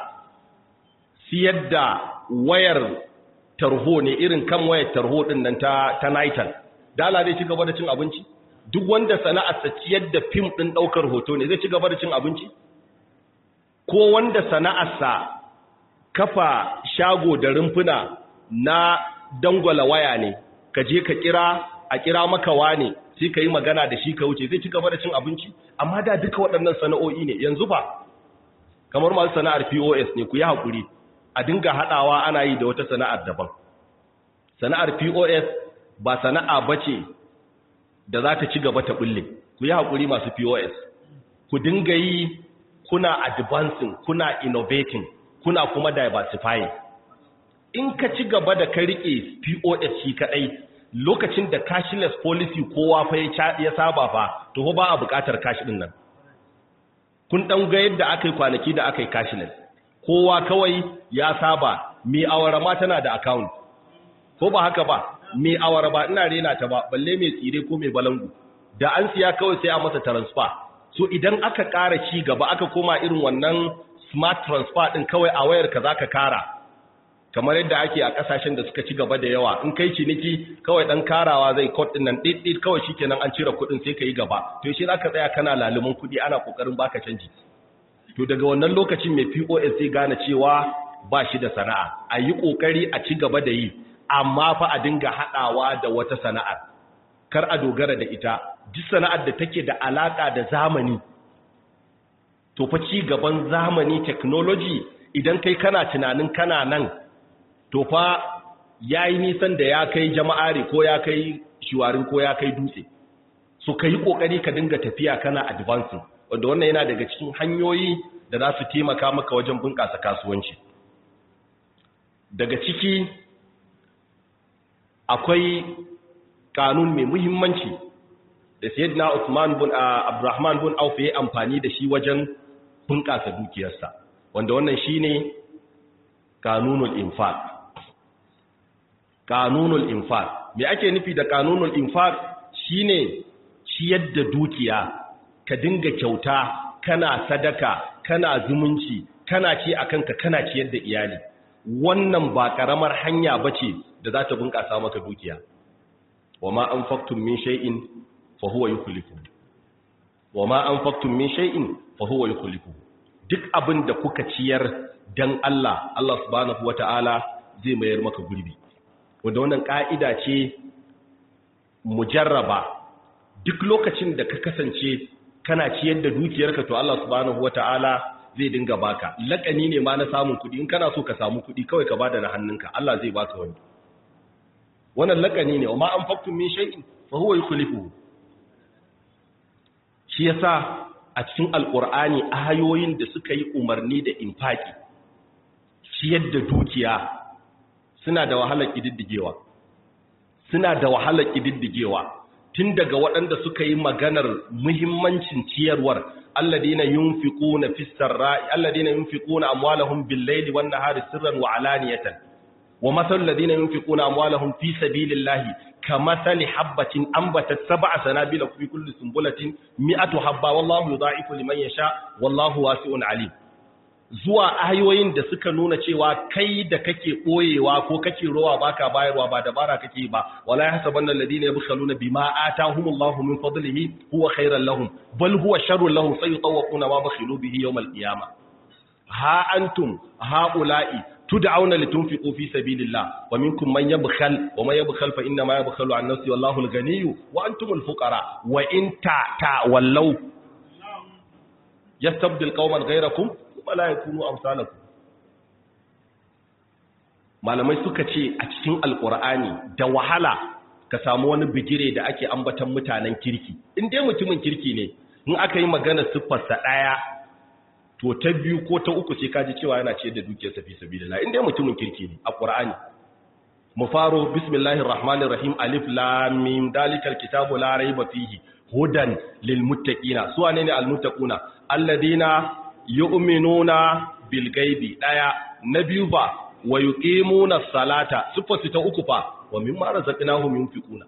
siyar da wayar tarho ne irin kan wayar tarho din nan ta ta Nitel dala zai ci gaba da cin abinci duk wanda sana'arsa ciyar da fim din daukar hoto ne zai ci gaba da cin abinci ko wanda sana'arsa kafa shago da rumfuna na dangwala waya ne ka je ka kira a kira maka wane sai ka yi magana da shi ka wuce zai ci gaba da cin abinci amma da duka waɗannan sana'o'i ne yanzu ba kamar masu sana'ar POS ne ku yi haƙuri a dinga haɗawa ana yi da wata sana'ar daban sana'ar POS ba sana'a bace da za ta ci gaba ta bulle ku yi haƙuri masu POS ku dinga yi kuna advancing kuna innovating kuna kuma diversifying in ka ci gaba da ka rike POS shi kadai lokacin da cashless policy kowa fa ya saba fa to ba a buƙatar cash din nan kun dan ga yadda aka yi kwanaki da aka yi cashless kowa kawai ya saba mai awara ma tana da account ko ba haka ba mai awara ba ina rena ta ba balle mai tsire ko mai balangu da an siya kawai sai a masa transfer so idan aka ƙara ci gaba aka koma irin wannan smart transfer din kawai a wayar ka zaka kara kamar yadda ake a kasashen da suka ci gaba da yawa in kai ciniki kawai dan karawa zai code din nan dit kawai shikenan an cire kudin sai kai gaba to shi zaka tsaya kana lalumin kudi ana kokarin baka canji to daga wannan lokacin mai POS zai gane cewa ba shi da sana'a a yi kokari a ci gaba da yi amma fa a dinga hadawa da wata sana'ar kar a dogara da ita duk sana'ar da take da alaka da zamani to fa ci gaban zamani technology idan kai kana tunanin kana nan to fa yayi nisan da ya kai jama'ari ko ya kai shiwarin ko ya kai dutse so kai kokari ka dinga tafiya kana advancing wanda wannan yana daga cikin hanyoyi da za su taimaka maka wajen bunƙasa kasuwanci daga ciki akwai kanun mai muhimmanci da sayyidina Usman bin Abdurrahman bin Auf ya amfani da shi wajen bunƙasa dukiyarsa wanda wannan shine kanunul infaq kanunul infaq me ake nufi da kanunul infaq shine ciyar da dukiya ka dinga kyauta kana sadaka kana zumunci kana ci akan ka kana ciyar da iyali wannan ba karamar hanya bace da za ta bunƙasa maka dukiya wama anfaqtum min shay'in fa huwa yukhlifuhu wama anfaqtum min shay'in fa huwa yukhlifuhu duk abin da kuka ciyar dan Allah Allah subhanahu wata'ala zai mayar maka gurbi wanda wannan ka'ida ce mujarraba duk lokacin da ka kasance kana ciyar da dukiyarka to Allah subhanahu wata'ala zai dinga baka lakani ne ma na samun kuɗi in kana so ka samu kuɗi kawai ka bada na hannunka Allah zai baka wani wannan lakani ne amma an faktum min shay'in fa huwa yukhlifuhu shi yasa a cikin alqur'ani ayoyin da suka yi umarni da infaki ciyar da dukiya suna da wahalar kididdigewa suna da wahalar kididdigewa tun daga waɗanda suka yi maganar muhimmancin ciyarwar alladina yunfiquna fis sarra'i alladina yunfiquna amwalahum bil layli wan nahari sirran wa alaniyatan wa mathal ladina yunfiquna amwalahum fi sabilillahi kamathali habatin anbatat sab'a sanabila fi kulli sunbulatin mi'atu habba wallahu yudha'ifu liman yasha wallahu wasi'un alim zuwa ayoyin da suka nuna cewa kai da kake boyewa ko kake rowa baka bayarwa ba dabara kake ba wala yahsabanna alladhina yabkhaluna bima atahumullahu min fadlihi huwa khairan lahum bal huwa sharrun lahum sayutawquna ma bakhilu bihi yawm alqiyamah ha antum haula'i tud'auna litunfiqu fi sabilillah wa minkum man yabkhal wa man yabkhal fa inna ma yabkhalu an nafsi wallahu alghaniyyu wa antumul fuqara wa in ta ta wallau yastabdil qauman ghayrakum wala ya kunu amsalaku malamai suka ce a cikin alkur'ani da wahala ka samu wani bigire da ake ambatan mutanen kirki in dai mutumin kirki ne in aka yi magana siffarsa ɗaya to ta biyu ko ta uku sai kaji cewa yana ce da dukiyar safi sabilillah in dai mutumin kirki ne a qur'ani mu faro bismillahir rahmanir rahim alif lam mim dalikal kitabu la raiba fihi hudan lil muttaqina su wane ne al muttaquna alladina yu'minuna bil gaibi daya na biyu ba wa yuqimuna salata sifatu ta uku fa wa mimma razaqnahum yunfiquna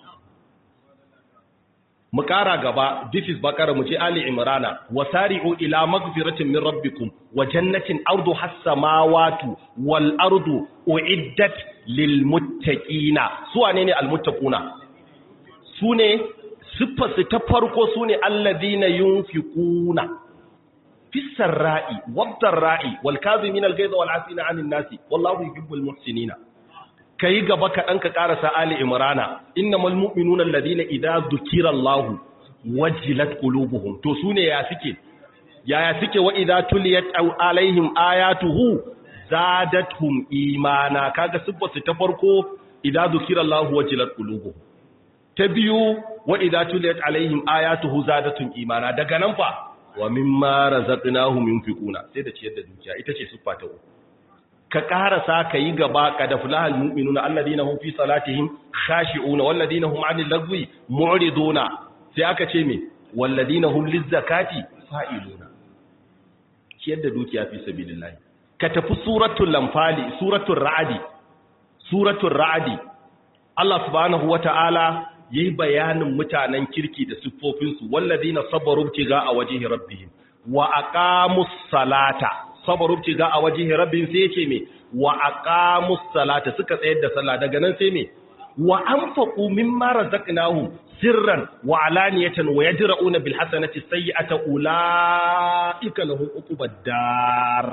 mu kara gaba this is bakara mu je ali imrana wasari'u ila magfiratin min rabbikum wa jannatin ardu has-samawati wal ardu uiddat lil muttaqina su wane ne al muttaquna sune sifatu ta farko sune alladhina yunfiquna في السراء والضراء والكاظمين الغيظ والعافين عن الناس والله يحب المحسنين kai gaba ka ɗanka ƙarasa Ali Imrana innamal mu'minuna alladhina idza dhukira Allah wajilat qulubuhum to sune ya suke yaya suke wa idza tuliyat alaihim ayatuhu zadatuhum imana kaga sibbatu ta farko idza dhukira Allah wajilat qulubuhum ta biyu wa idza tuliyat alaihim ayatuhu zadatuhum imana daga nan fa wa mimma razaqnahum yunfiquna sai da ciyar da dukiya ita ce siffa ta uku ka karasa ka yi gaba ka da fulahal mu'minuna alladina hum fi salatihim khashi'una walladina hum 'anil lagwi mu'riduna sai aka ce me walladina hum lizakati fa'iluna ciyar da dukiya fi sabilillah ka tafi suratul lamfali suratul ra'di suratul ra'di Allah subhanahu wata'ala yayi bayanin mutanen kirki da siffofinsu walladina sabaru tiga a wajhi rabbihim wa aqamus salata sabaru tiga a wajhi rabbihim sai yace me wa aqamus salata suka tsayar da sallah daga nan sai me wa anfaqu mimma razaqnahum sirran wa alaniyatan wa yadra'una bil hasanati sayyi'ata ulaika lahum uqubad dar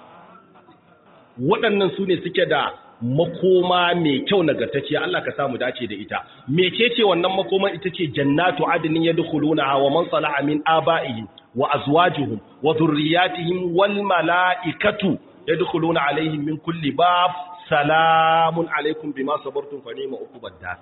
waɗannan su ne suke da makoma mai kyau nagartacciya Allah ka samu dace da ita mecece wannan makoman ita ce jannatu adnin yadkhulunaha wa man salaha min aba'ihim wa azwajihim wa dhurriyyatihim wal malaikatu yadkhuluna alaihim min kulli bab salamun alaikum bima sabartum fa ni'ma uqubad dar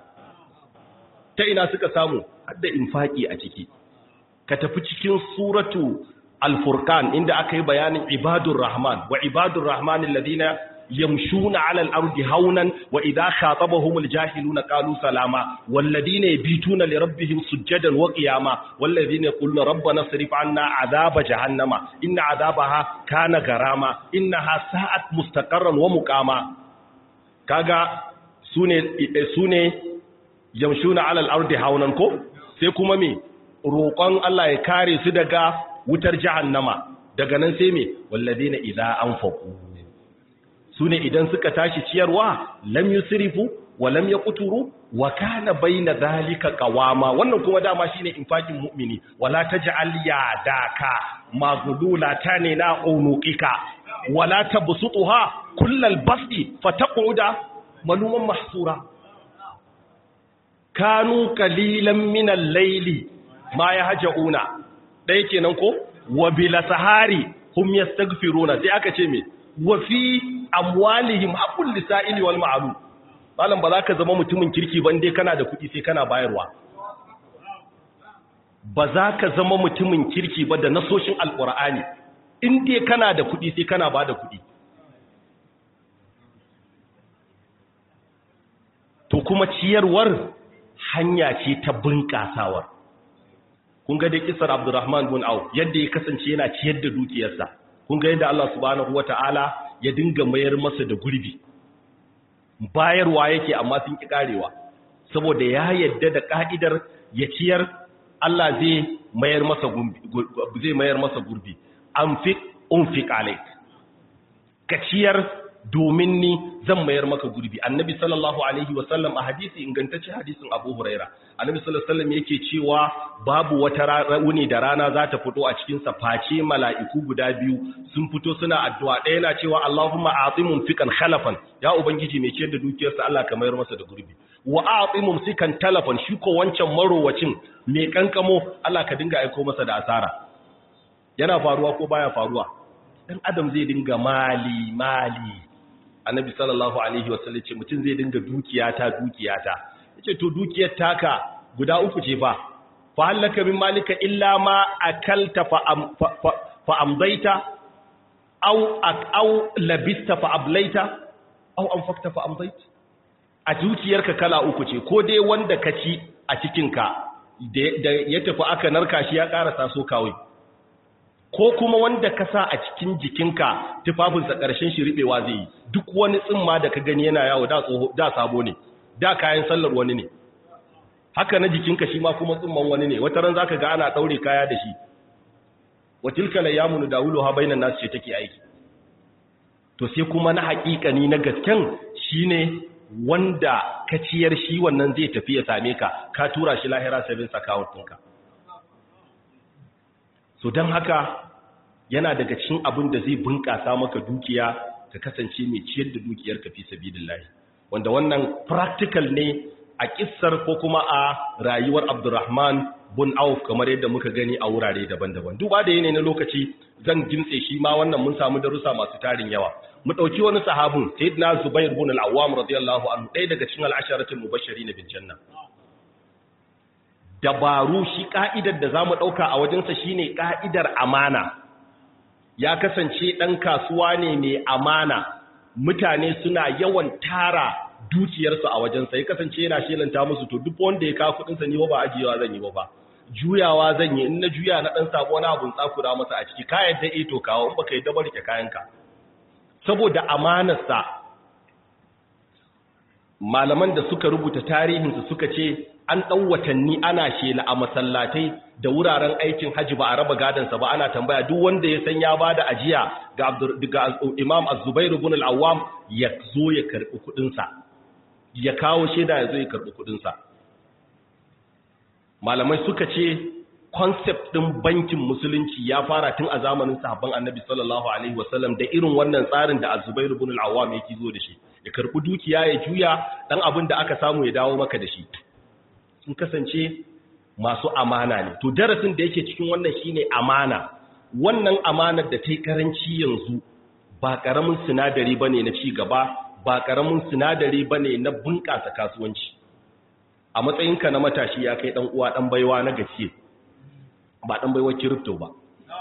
ta ina suka samu hadda infaki a ciki ka tafi cikin suratu al-furqan inda aka yi bayanin ibadur rahman wa ibadur rahman alladhina يمشون على الأرض هونا وإذا خاطبهم الجاهلون قالوا سلاما والذين يبيتون لربهم سجدا وقياما والذين يقولون ربنا اصرف عنا عذاب جهنم إن عذابها كان غراما إنها ساءت مستقرا ومقاما كاغا سوني سوني يمشون على الأرض هونا كو sai kuma me roƙon Allah ya kare su daga wutar jahannama daga nan sai me walladina idza anfaqu su ne idan suka tashi ciyarwa lam yusrifu walam yaqturu wa kana baina dhalika qawama wannan kuma dama shine infakin mu'mini wala taj'al yadaka maghlulatan na unuqika wala tabsutuha kullal basti fataq'uda maluman mahsura kanu qalilan min al-layli ma yahjauna dai kenan ko wa bil sahari hum yastaghfiruna sai aka ce me wa fi amwalihim haqqul lisa'ili wal ma'lum malam ba za ka zama mutumin kirki ba dai kana da kuɗi sai kana bayarwa ba za ka zama mutumin kirki ba da nasoshin alƙur'ani in dai kana da kuɗi sai kana ba da kuɗi to kuma ciyarwar hanya ce ta bunƙasawar kun ga dai kisar abdurrahman bin au yadda ya kasance yana ciyar da dukiyarsa kun ga yadda Allah subhanahu wata'ala ya dinga mayar masa da gurbi bayarwa yake amma sun ki karewa saboda ya yadda da ka'idar ya ciyar Allah zai mayar masa gurbi zai mayar masa gurbi anfiq unfiq alayk ka ciyar domin ni zan mayar maka gurbi annabi sallallahu alaihi wasallam a hadisi ingantacce hadisin abu huraira annabi sallallahu alaihi wasallam yake cewa babu wata wuni da rana za ta fito a cikin sa face mala'iku guda biyu sun fito suna addu'a ɗaya na cewa Allahumma a'timum fikan khalafan ya ubangiji mai ciyar da dukiyarsa Allah ka mayar masa da gurbi wa a'timum sikan talafan shi ko wancan marowacin mai kankamo Allah ka dinga aiko masa da asara yana faruwa ko baya faruwa dan adam zai dinga mali mali annabi sallallahu alaihi wasallam ce mutum zai dinga dukiyata dukiyata yace to dukiyar taka guda uku ce fa fa halaka min malika illa ma akalta fa am, fa, fa, fa amdaita aw aw labista fa ablaita aw anfaqta fa amdaita a dukiyarka kala uku ce ko dai wanda ka ci a cikinka da ya tafi aka narka shi ya karasa so kawai ko kuma wanda ka sa a cikin jikinka tufafinsa ƙarshen shi riɓewa zai yi duk wani tsimma da ka gani yana yawo da sabo ne da kayan sallar wani ne haka na jikinka shi ma kuma tsimman wani ne wata ran za ka ga ana ɗaure kaya da shi watilka la yamunu da wulo ha bainan nasu ce take aiki to sai kuma na haƙiƙani na gasken shine wanda ka ciyar shi wannan zai tafi ya same ka ka tura shi lahira savings account ɗinka so don haka yana daga cikin abin da zai bunƙasa maka dukiya ka kasance mai ciyar da dukiyar ka fi sabilillahi wanda wannan practical ne a kissar ko kuma a rayuwar Abdurrahman bin Auf kamar yadda muka gani a wurare daban-daban duba da yanayi na lokaci zan gintse shi ma wannan mun samu darussa masu tarin yawa mu dauki wani sahabin sayyidina Zubair bin al-Awwam radiyallahu anhu ɗaya daga cikin al-asharatul mubashirin bil janna dabaru shi ka'idar da za mu ɗauka a wajensa shi ne ka'idar amana ya kasance ɗan kasuwa ne mai amana mutane suna yawan tara dukiyarsu a wajensa ya kasance yana shelanta musu to duk wanda ya kawo kuɗinsa ni ba ajiyewa zan yi ba juyawa zan yi in na juya na ɗan sabo na abun tsakura masa a ciki kayan da ito kawo in baka yi dabar ke kayanka saboda amanarsa malaman da suka rubuta tarihinsu suka ce an ɗan watanni ana shela a masallatai da wuraren aikin hajji ba a raba gadansa ba ana tambaya duk wanda ya san ya ba da ajiya ga imam az-zubairu bin al-awwam ya zo ya karɓi kuɗinsa ya kawo shaida ya zo ya karɓi kuɗinsa malamai suka ce concept ɗin bankin musulunci ya fara tun a zamanin sahabban annabi sallallahu alaihi wasallam da irin wannan tsarin da az-zubairu bin al-awwam yake zo da shi ya karɓi dukiya ya juya dan abin da aka samu ya dawo maka da shi sun kasance masu amana ne to darasin da yake cikin wannan shine amana wannan amanar da ta yi karanci yanzu ba karamin sinadari bane na ci gaba ba karamin sinadari bane na bunƙasa kasuwanci a matsayinka na matashi ya kai dan uwa dan baiwa na gaske ba dan baiwa crypto ba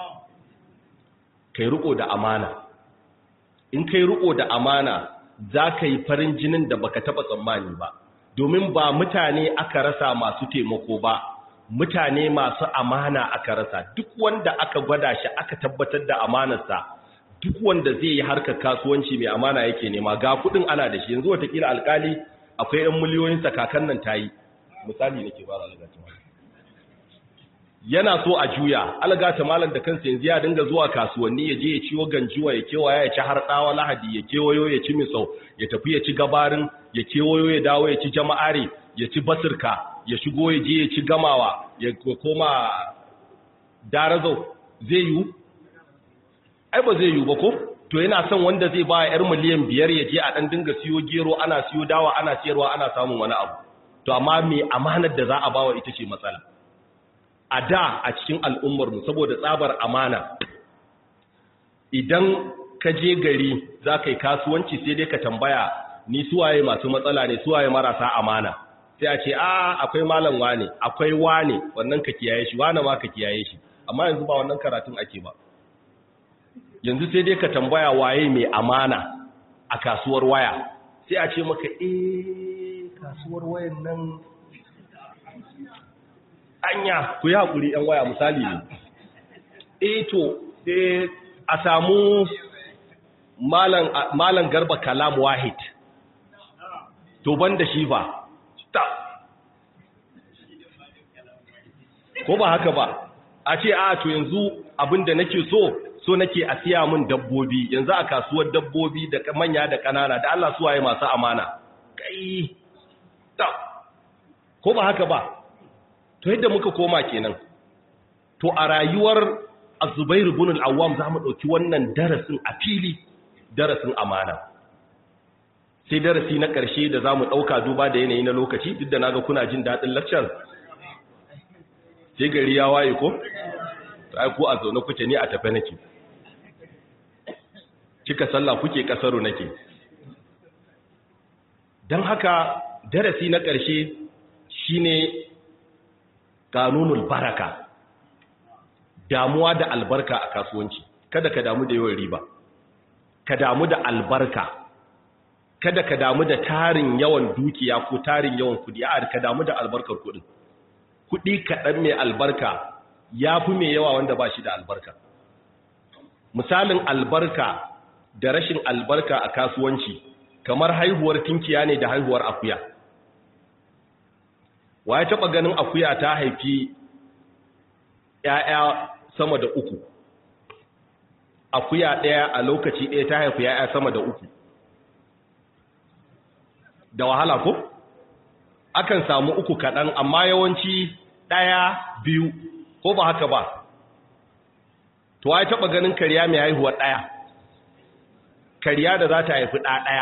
kai riko da amana in kai riko da amana za ka yi farin jinin da baka taba tsammani ba domin ba mutane aka rasa masu taimako ba mutane masu amana aka rasa duk wanda aka gwada shi aka tabbatar da amanarsa duk wanda zai yi harkar kasuwanci mai amana yake nema ga kudin ana da shi yanzu watakila alkali akwai yan miliyoyin sakakan nan tayi misali nake ba algatu yana so a juya algata malam da kansa yanzu ya dinga zuwa kasuwanni ya je ya ciwo ganjuwa ya kewaya ya ci har tsawa lahadi ya kewayo ya ci misau ya tafi ya ci gabarin ya kewayo ya dawo ya ci jama'are ya ci basirka ya shigo ya je ya ci gamawa ya koma darazau zai yiwu ai ba zai yiwu ba ko to yana son wanda zai ba yar miliyan biyar ya je a ɗan dinga siyo gero ana siyo dawa ana siyarwa ana samun wani abu to amma me amanar da za a bawa ita ce matsala a da a cikin al'ummarmu saboda tsabar amana idan ka je gari za ka yi kasuwanci sai dai ka tambaya ni suwaye masu matsala ne suwaye marasa amana sai a ce a akwai malam wane akwai wane wannan ka kiyaye shi wane ma ka kiyaye shi amma yanzu ba wannan karatun ake ba yanzu sai dai ka tambaya waye mai amana a kasuwar waya sai a ce maka eh kasuwar wayan nan anya ku yi haƙuri ‘yan waya misali ne eh to a samu malan garba kalam wahid to ban da shi ba ko ba haka ba a ce a to yanzu abinda nake so so nake a siya min dabbobi yanzu a kasuwar dabbobi da manya da ƙanana da Allah suwaye masu amana kai ko ba haka ba to yadda muka koma kenan to a rayuwar Az-Zubair ibn al-Awwam zamu dauki wannan darasin a fili darasin amana sai darasi na ƙarshe da zamu dauka duba da yanayi na lokaci duk da naga kuna jin dadin lecture sai gari ya waye ko ai ko a zaune kuke ne a tafe nake kika sallah kuke kasaro nake dan haka darasi na ƙarshe shine kanunul baraka damuwa da albarka a kasuwanci kada ka damu da yawan riba ka damu da albarka kada ka damu da tarin yawan dukiya ko tarin yawan kudi a ka damu da albarkar kudin kudi kaɗan mai albarka ya fi mai yawa wanda ba shi da albarka misalin albarka da rashin albarka a kasuwanci kamar haihuwar tinkiya ne da haihuwar akuya wa ya taɓa ganin akuya ta haifi ‘ya'ya sama da uku akuya ɗaya a lokaci ɗaya ta haifi ‘ya'ya sama da uku da wahala ko? akan samu uku kaɗan amma yawanci ɗaya biyu ko ba haka ba to ya taɓa ganin kariya mai haihuwa ɗaya kariya da za ta haifi ɗa ɗaya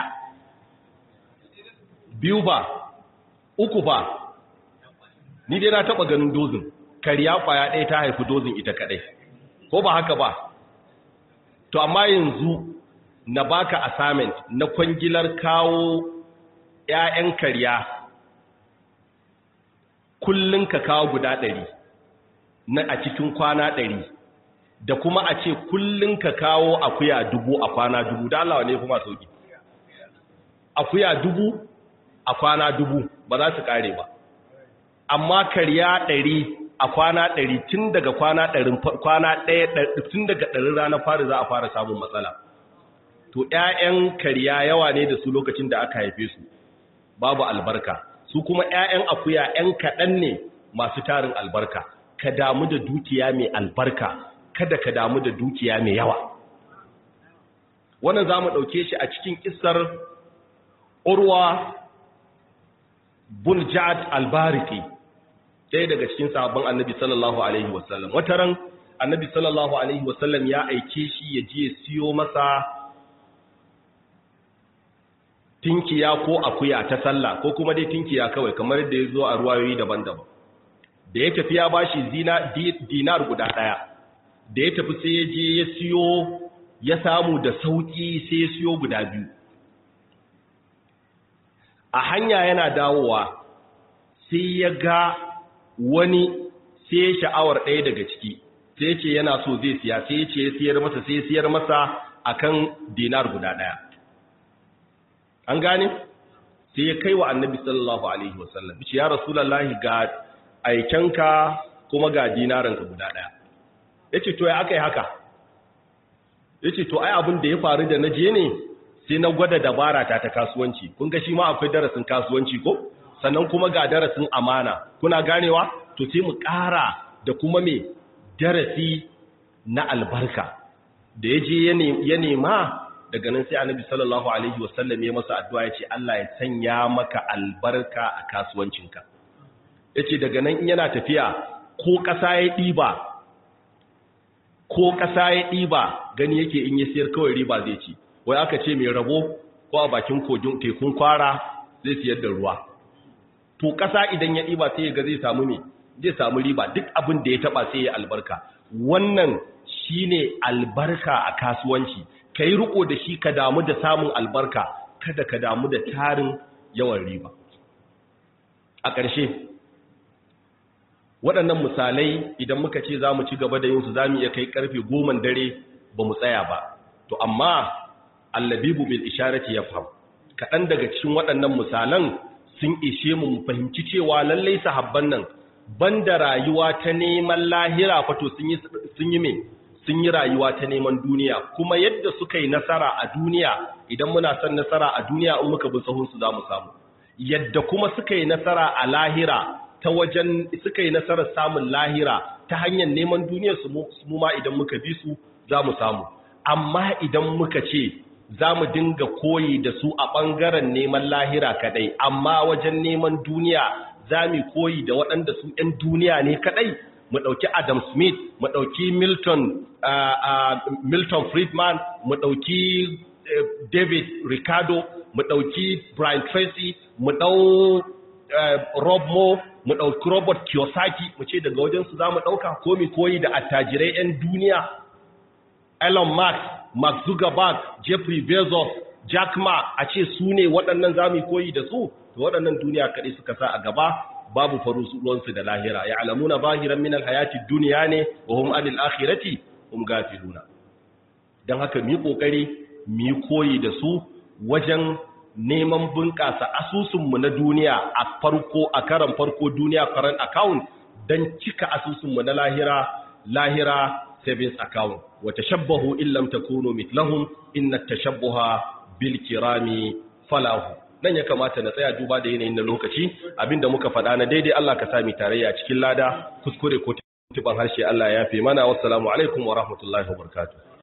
biyu ba uku ba ni dai na taba ganin dozin kariya kwaya ɗaya ta haifi dozin ita kaɗai ko ba haka ba to amma yanzu na baka assignment na kwangilar kawo ƴaƴan kariya kullun ka kawo guda ɗari na a cikin kwana ɗari da kuma a ce kullun ka kawo akuya dubu a kwana dubu da Allah ne kuma sauki akuya dubu a kwana dubu ba za su kare ba amma karya ɗari a kwana ɗari tun daga kwana ɗarin kwana ɗaya tun daga ɗarin ranar fari za a fara samun matsala to ƴaƴan karya yawa ne da su lokacin da aka haife su babu albarka su kuma ƴaƴan akuya ƴan kaɗan ne masu tarin albarka ka damu da dukiya mai albarka kada ka damu da dukiya mai yawa wannan za mu ɗauke shi a cikin ƙisar urwa bun ja'ad albariki ɗaya daga cikin sahabban annabi sallallahu alaihi wasallam wata ran annabi sallallahu alaihi wasallam ya aike shi ya je siyo masa tinkiya ko akuya ta sallah ko kuma dai tinkiya kawai kamar da ya zo a ruwayoyi daban-daban da ya tafi ya bashi zina dinar guda ɗaya da ya tafi sai ya je ya siyo ya samu da sauƙi sai ya siyo guda biyu a hanya yana dawowa sai ya ga wani sai ya sha'awar ɗaya daga ciki sai ce yana so zai siya sai ce ya siyar masa sai ya siyar masa akan dinar guda ɗaya an gane sai ya kai wa annabi sallallahu alaihi wasallam ce ya rasulullahi ga aikenka kuma ga dinaranka guda ɗaya ya ce to ya aka yi haka ya ce to ai abin da ya faru da na je ne sai na gwada dabara ta ta kasuwanci kun ga shi ma akwai darasin kasuwanci ko sannan kuma ga darasin amana kuna ganewa to sai mu ƙara da kuma me darasi na albarka da ya je ya nema daga nan sai annabi sallallahu alaihi wasallam ya masa addu'a ya ce Allah ya sanya maka albarka a kasuwancinka ya ce daga nan in yana tafiya ko ƙasa ya ɗiba ko ƙasa ya ɗiba gani yake in ya siyar kawai riba zai ci wai aka ce mai rabo ko a bakin kogin tekun kwara zai siyar da ruwa to ƙasa idan ya ɗiba sai ya ga zai samu me zai samu riba duk abin da ya taɓa sai ya albarka wannan shine albarka a kasuwanci ka yi riko da shi ka damu da samun albarka kada ka damu da tarin yawan riba a ƙarshe waɗannan misalai idan muka ce za mu ci gaba da yinsu za mu iya kai ƙarfe goman dare ba mu tsaya ba to amma allabibu bil isharati ya fam kaɗan daga cikin waɗannan misalan sun ishe mu mu fahimci cewa lallai sahabban nan banda rayuwa ta neman lahira fato sun yi me sun yi rayuwa ta neman duniya kuma yadda suka yi nasara a duniya idan muna son nasara a duniya in muka bi sahunsu za mu samu yadda kuma suka yi nasara a lahira ta wajen suka yi nasarar samun lahira ta hanyar neman duniyar su mu ma idan muka bi su za mu samu amma idan muka ce za mu dinga koyi da su a ɓangaren neman lahira kadai amma wajen neman duniya za mu koyi da waɗanda su 'yan duniya ne kadai mu ɗauki Adam Smith, mu ɗauki Milton, uh, uh, Milton Friedman, mu ɗauki uh, David Ricardo, mu ɗauki Brian Tracy, mu ɗau Rob Moore, mu ɗauki Robert Kiyosaki, mu ce daga wajensu za mu ɗauka ko mi koyi da attajirai 'yan duniya, Elon Musk, Mark Zuckerberg, Jeffrey Bezos, Jack Ma, a ce su ne waɗannan za mu koyi da su, to waɗannan duniya kaɗai suka sa a gaba, babu faruwansu da lahira ya alamuna zahiran min alhayati duniya ne wa hum anil akhirati hum gafiluna dan haka mu kokari mu koyi da su wajen neman bunƙasa asusun mu na duniya a farko a karan farko duniya current account dan cika asusun mu na lahira lahira savings account wa tashabbahu illam takunu mithlahum inna tashabbuha bil kirami falahu nan ya kamata na tsaya duba da yanayin na lokaci abinda muka faɗa na daidai Allah ka sami tarayya cikin lada kuskure ko tuban harshe Allah ya fi mana wassalamu alaikum wa rahmatullahi wa barakatuh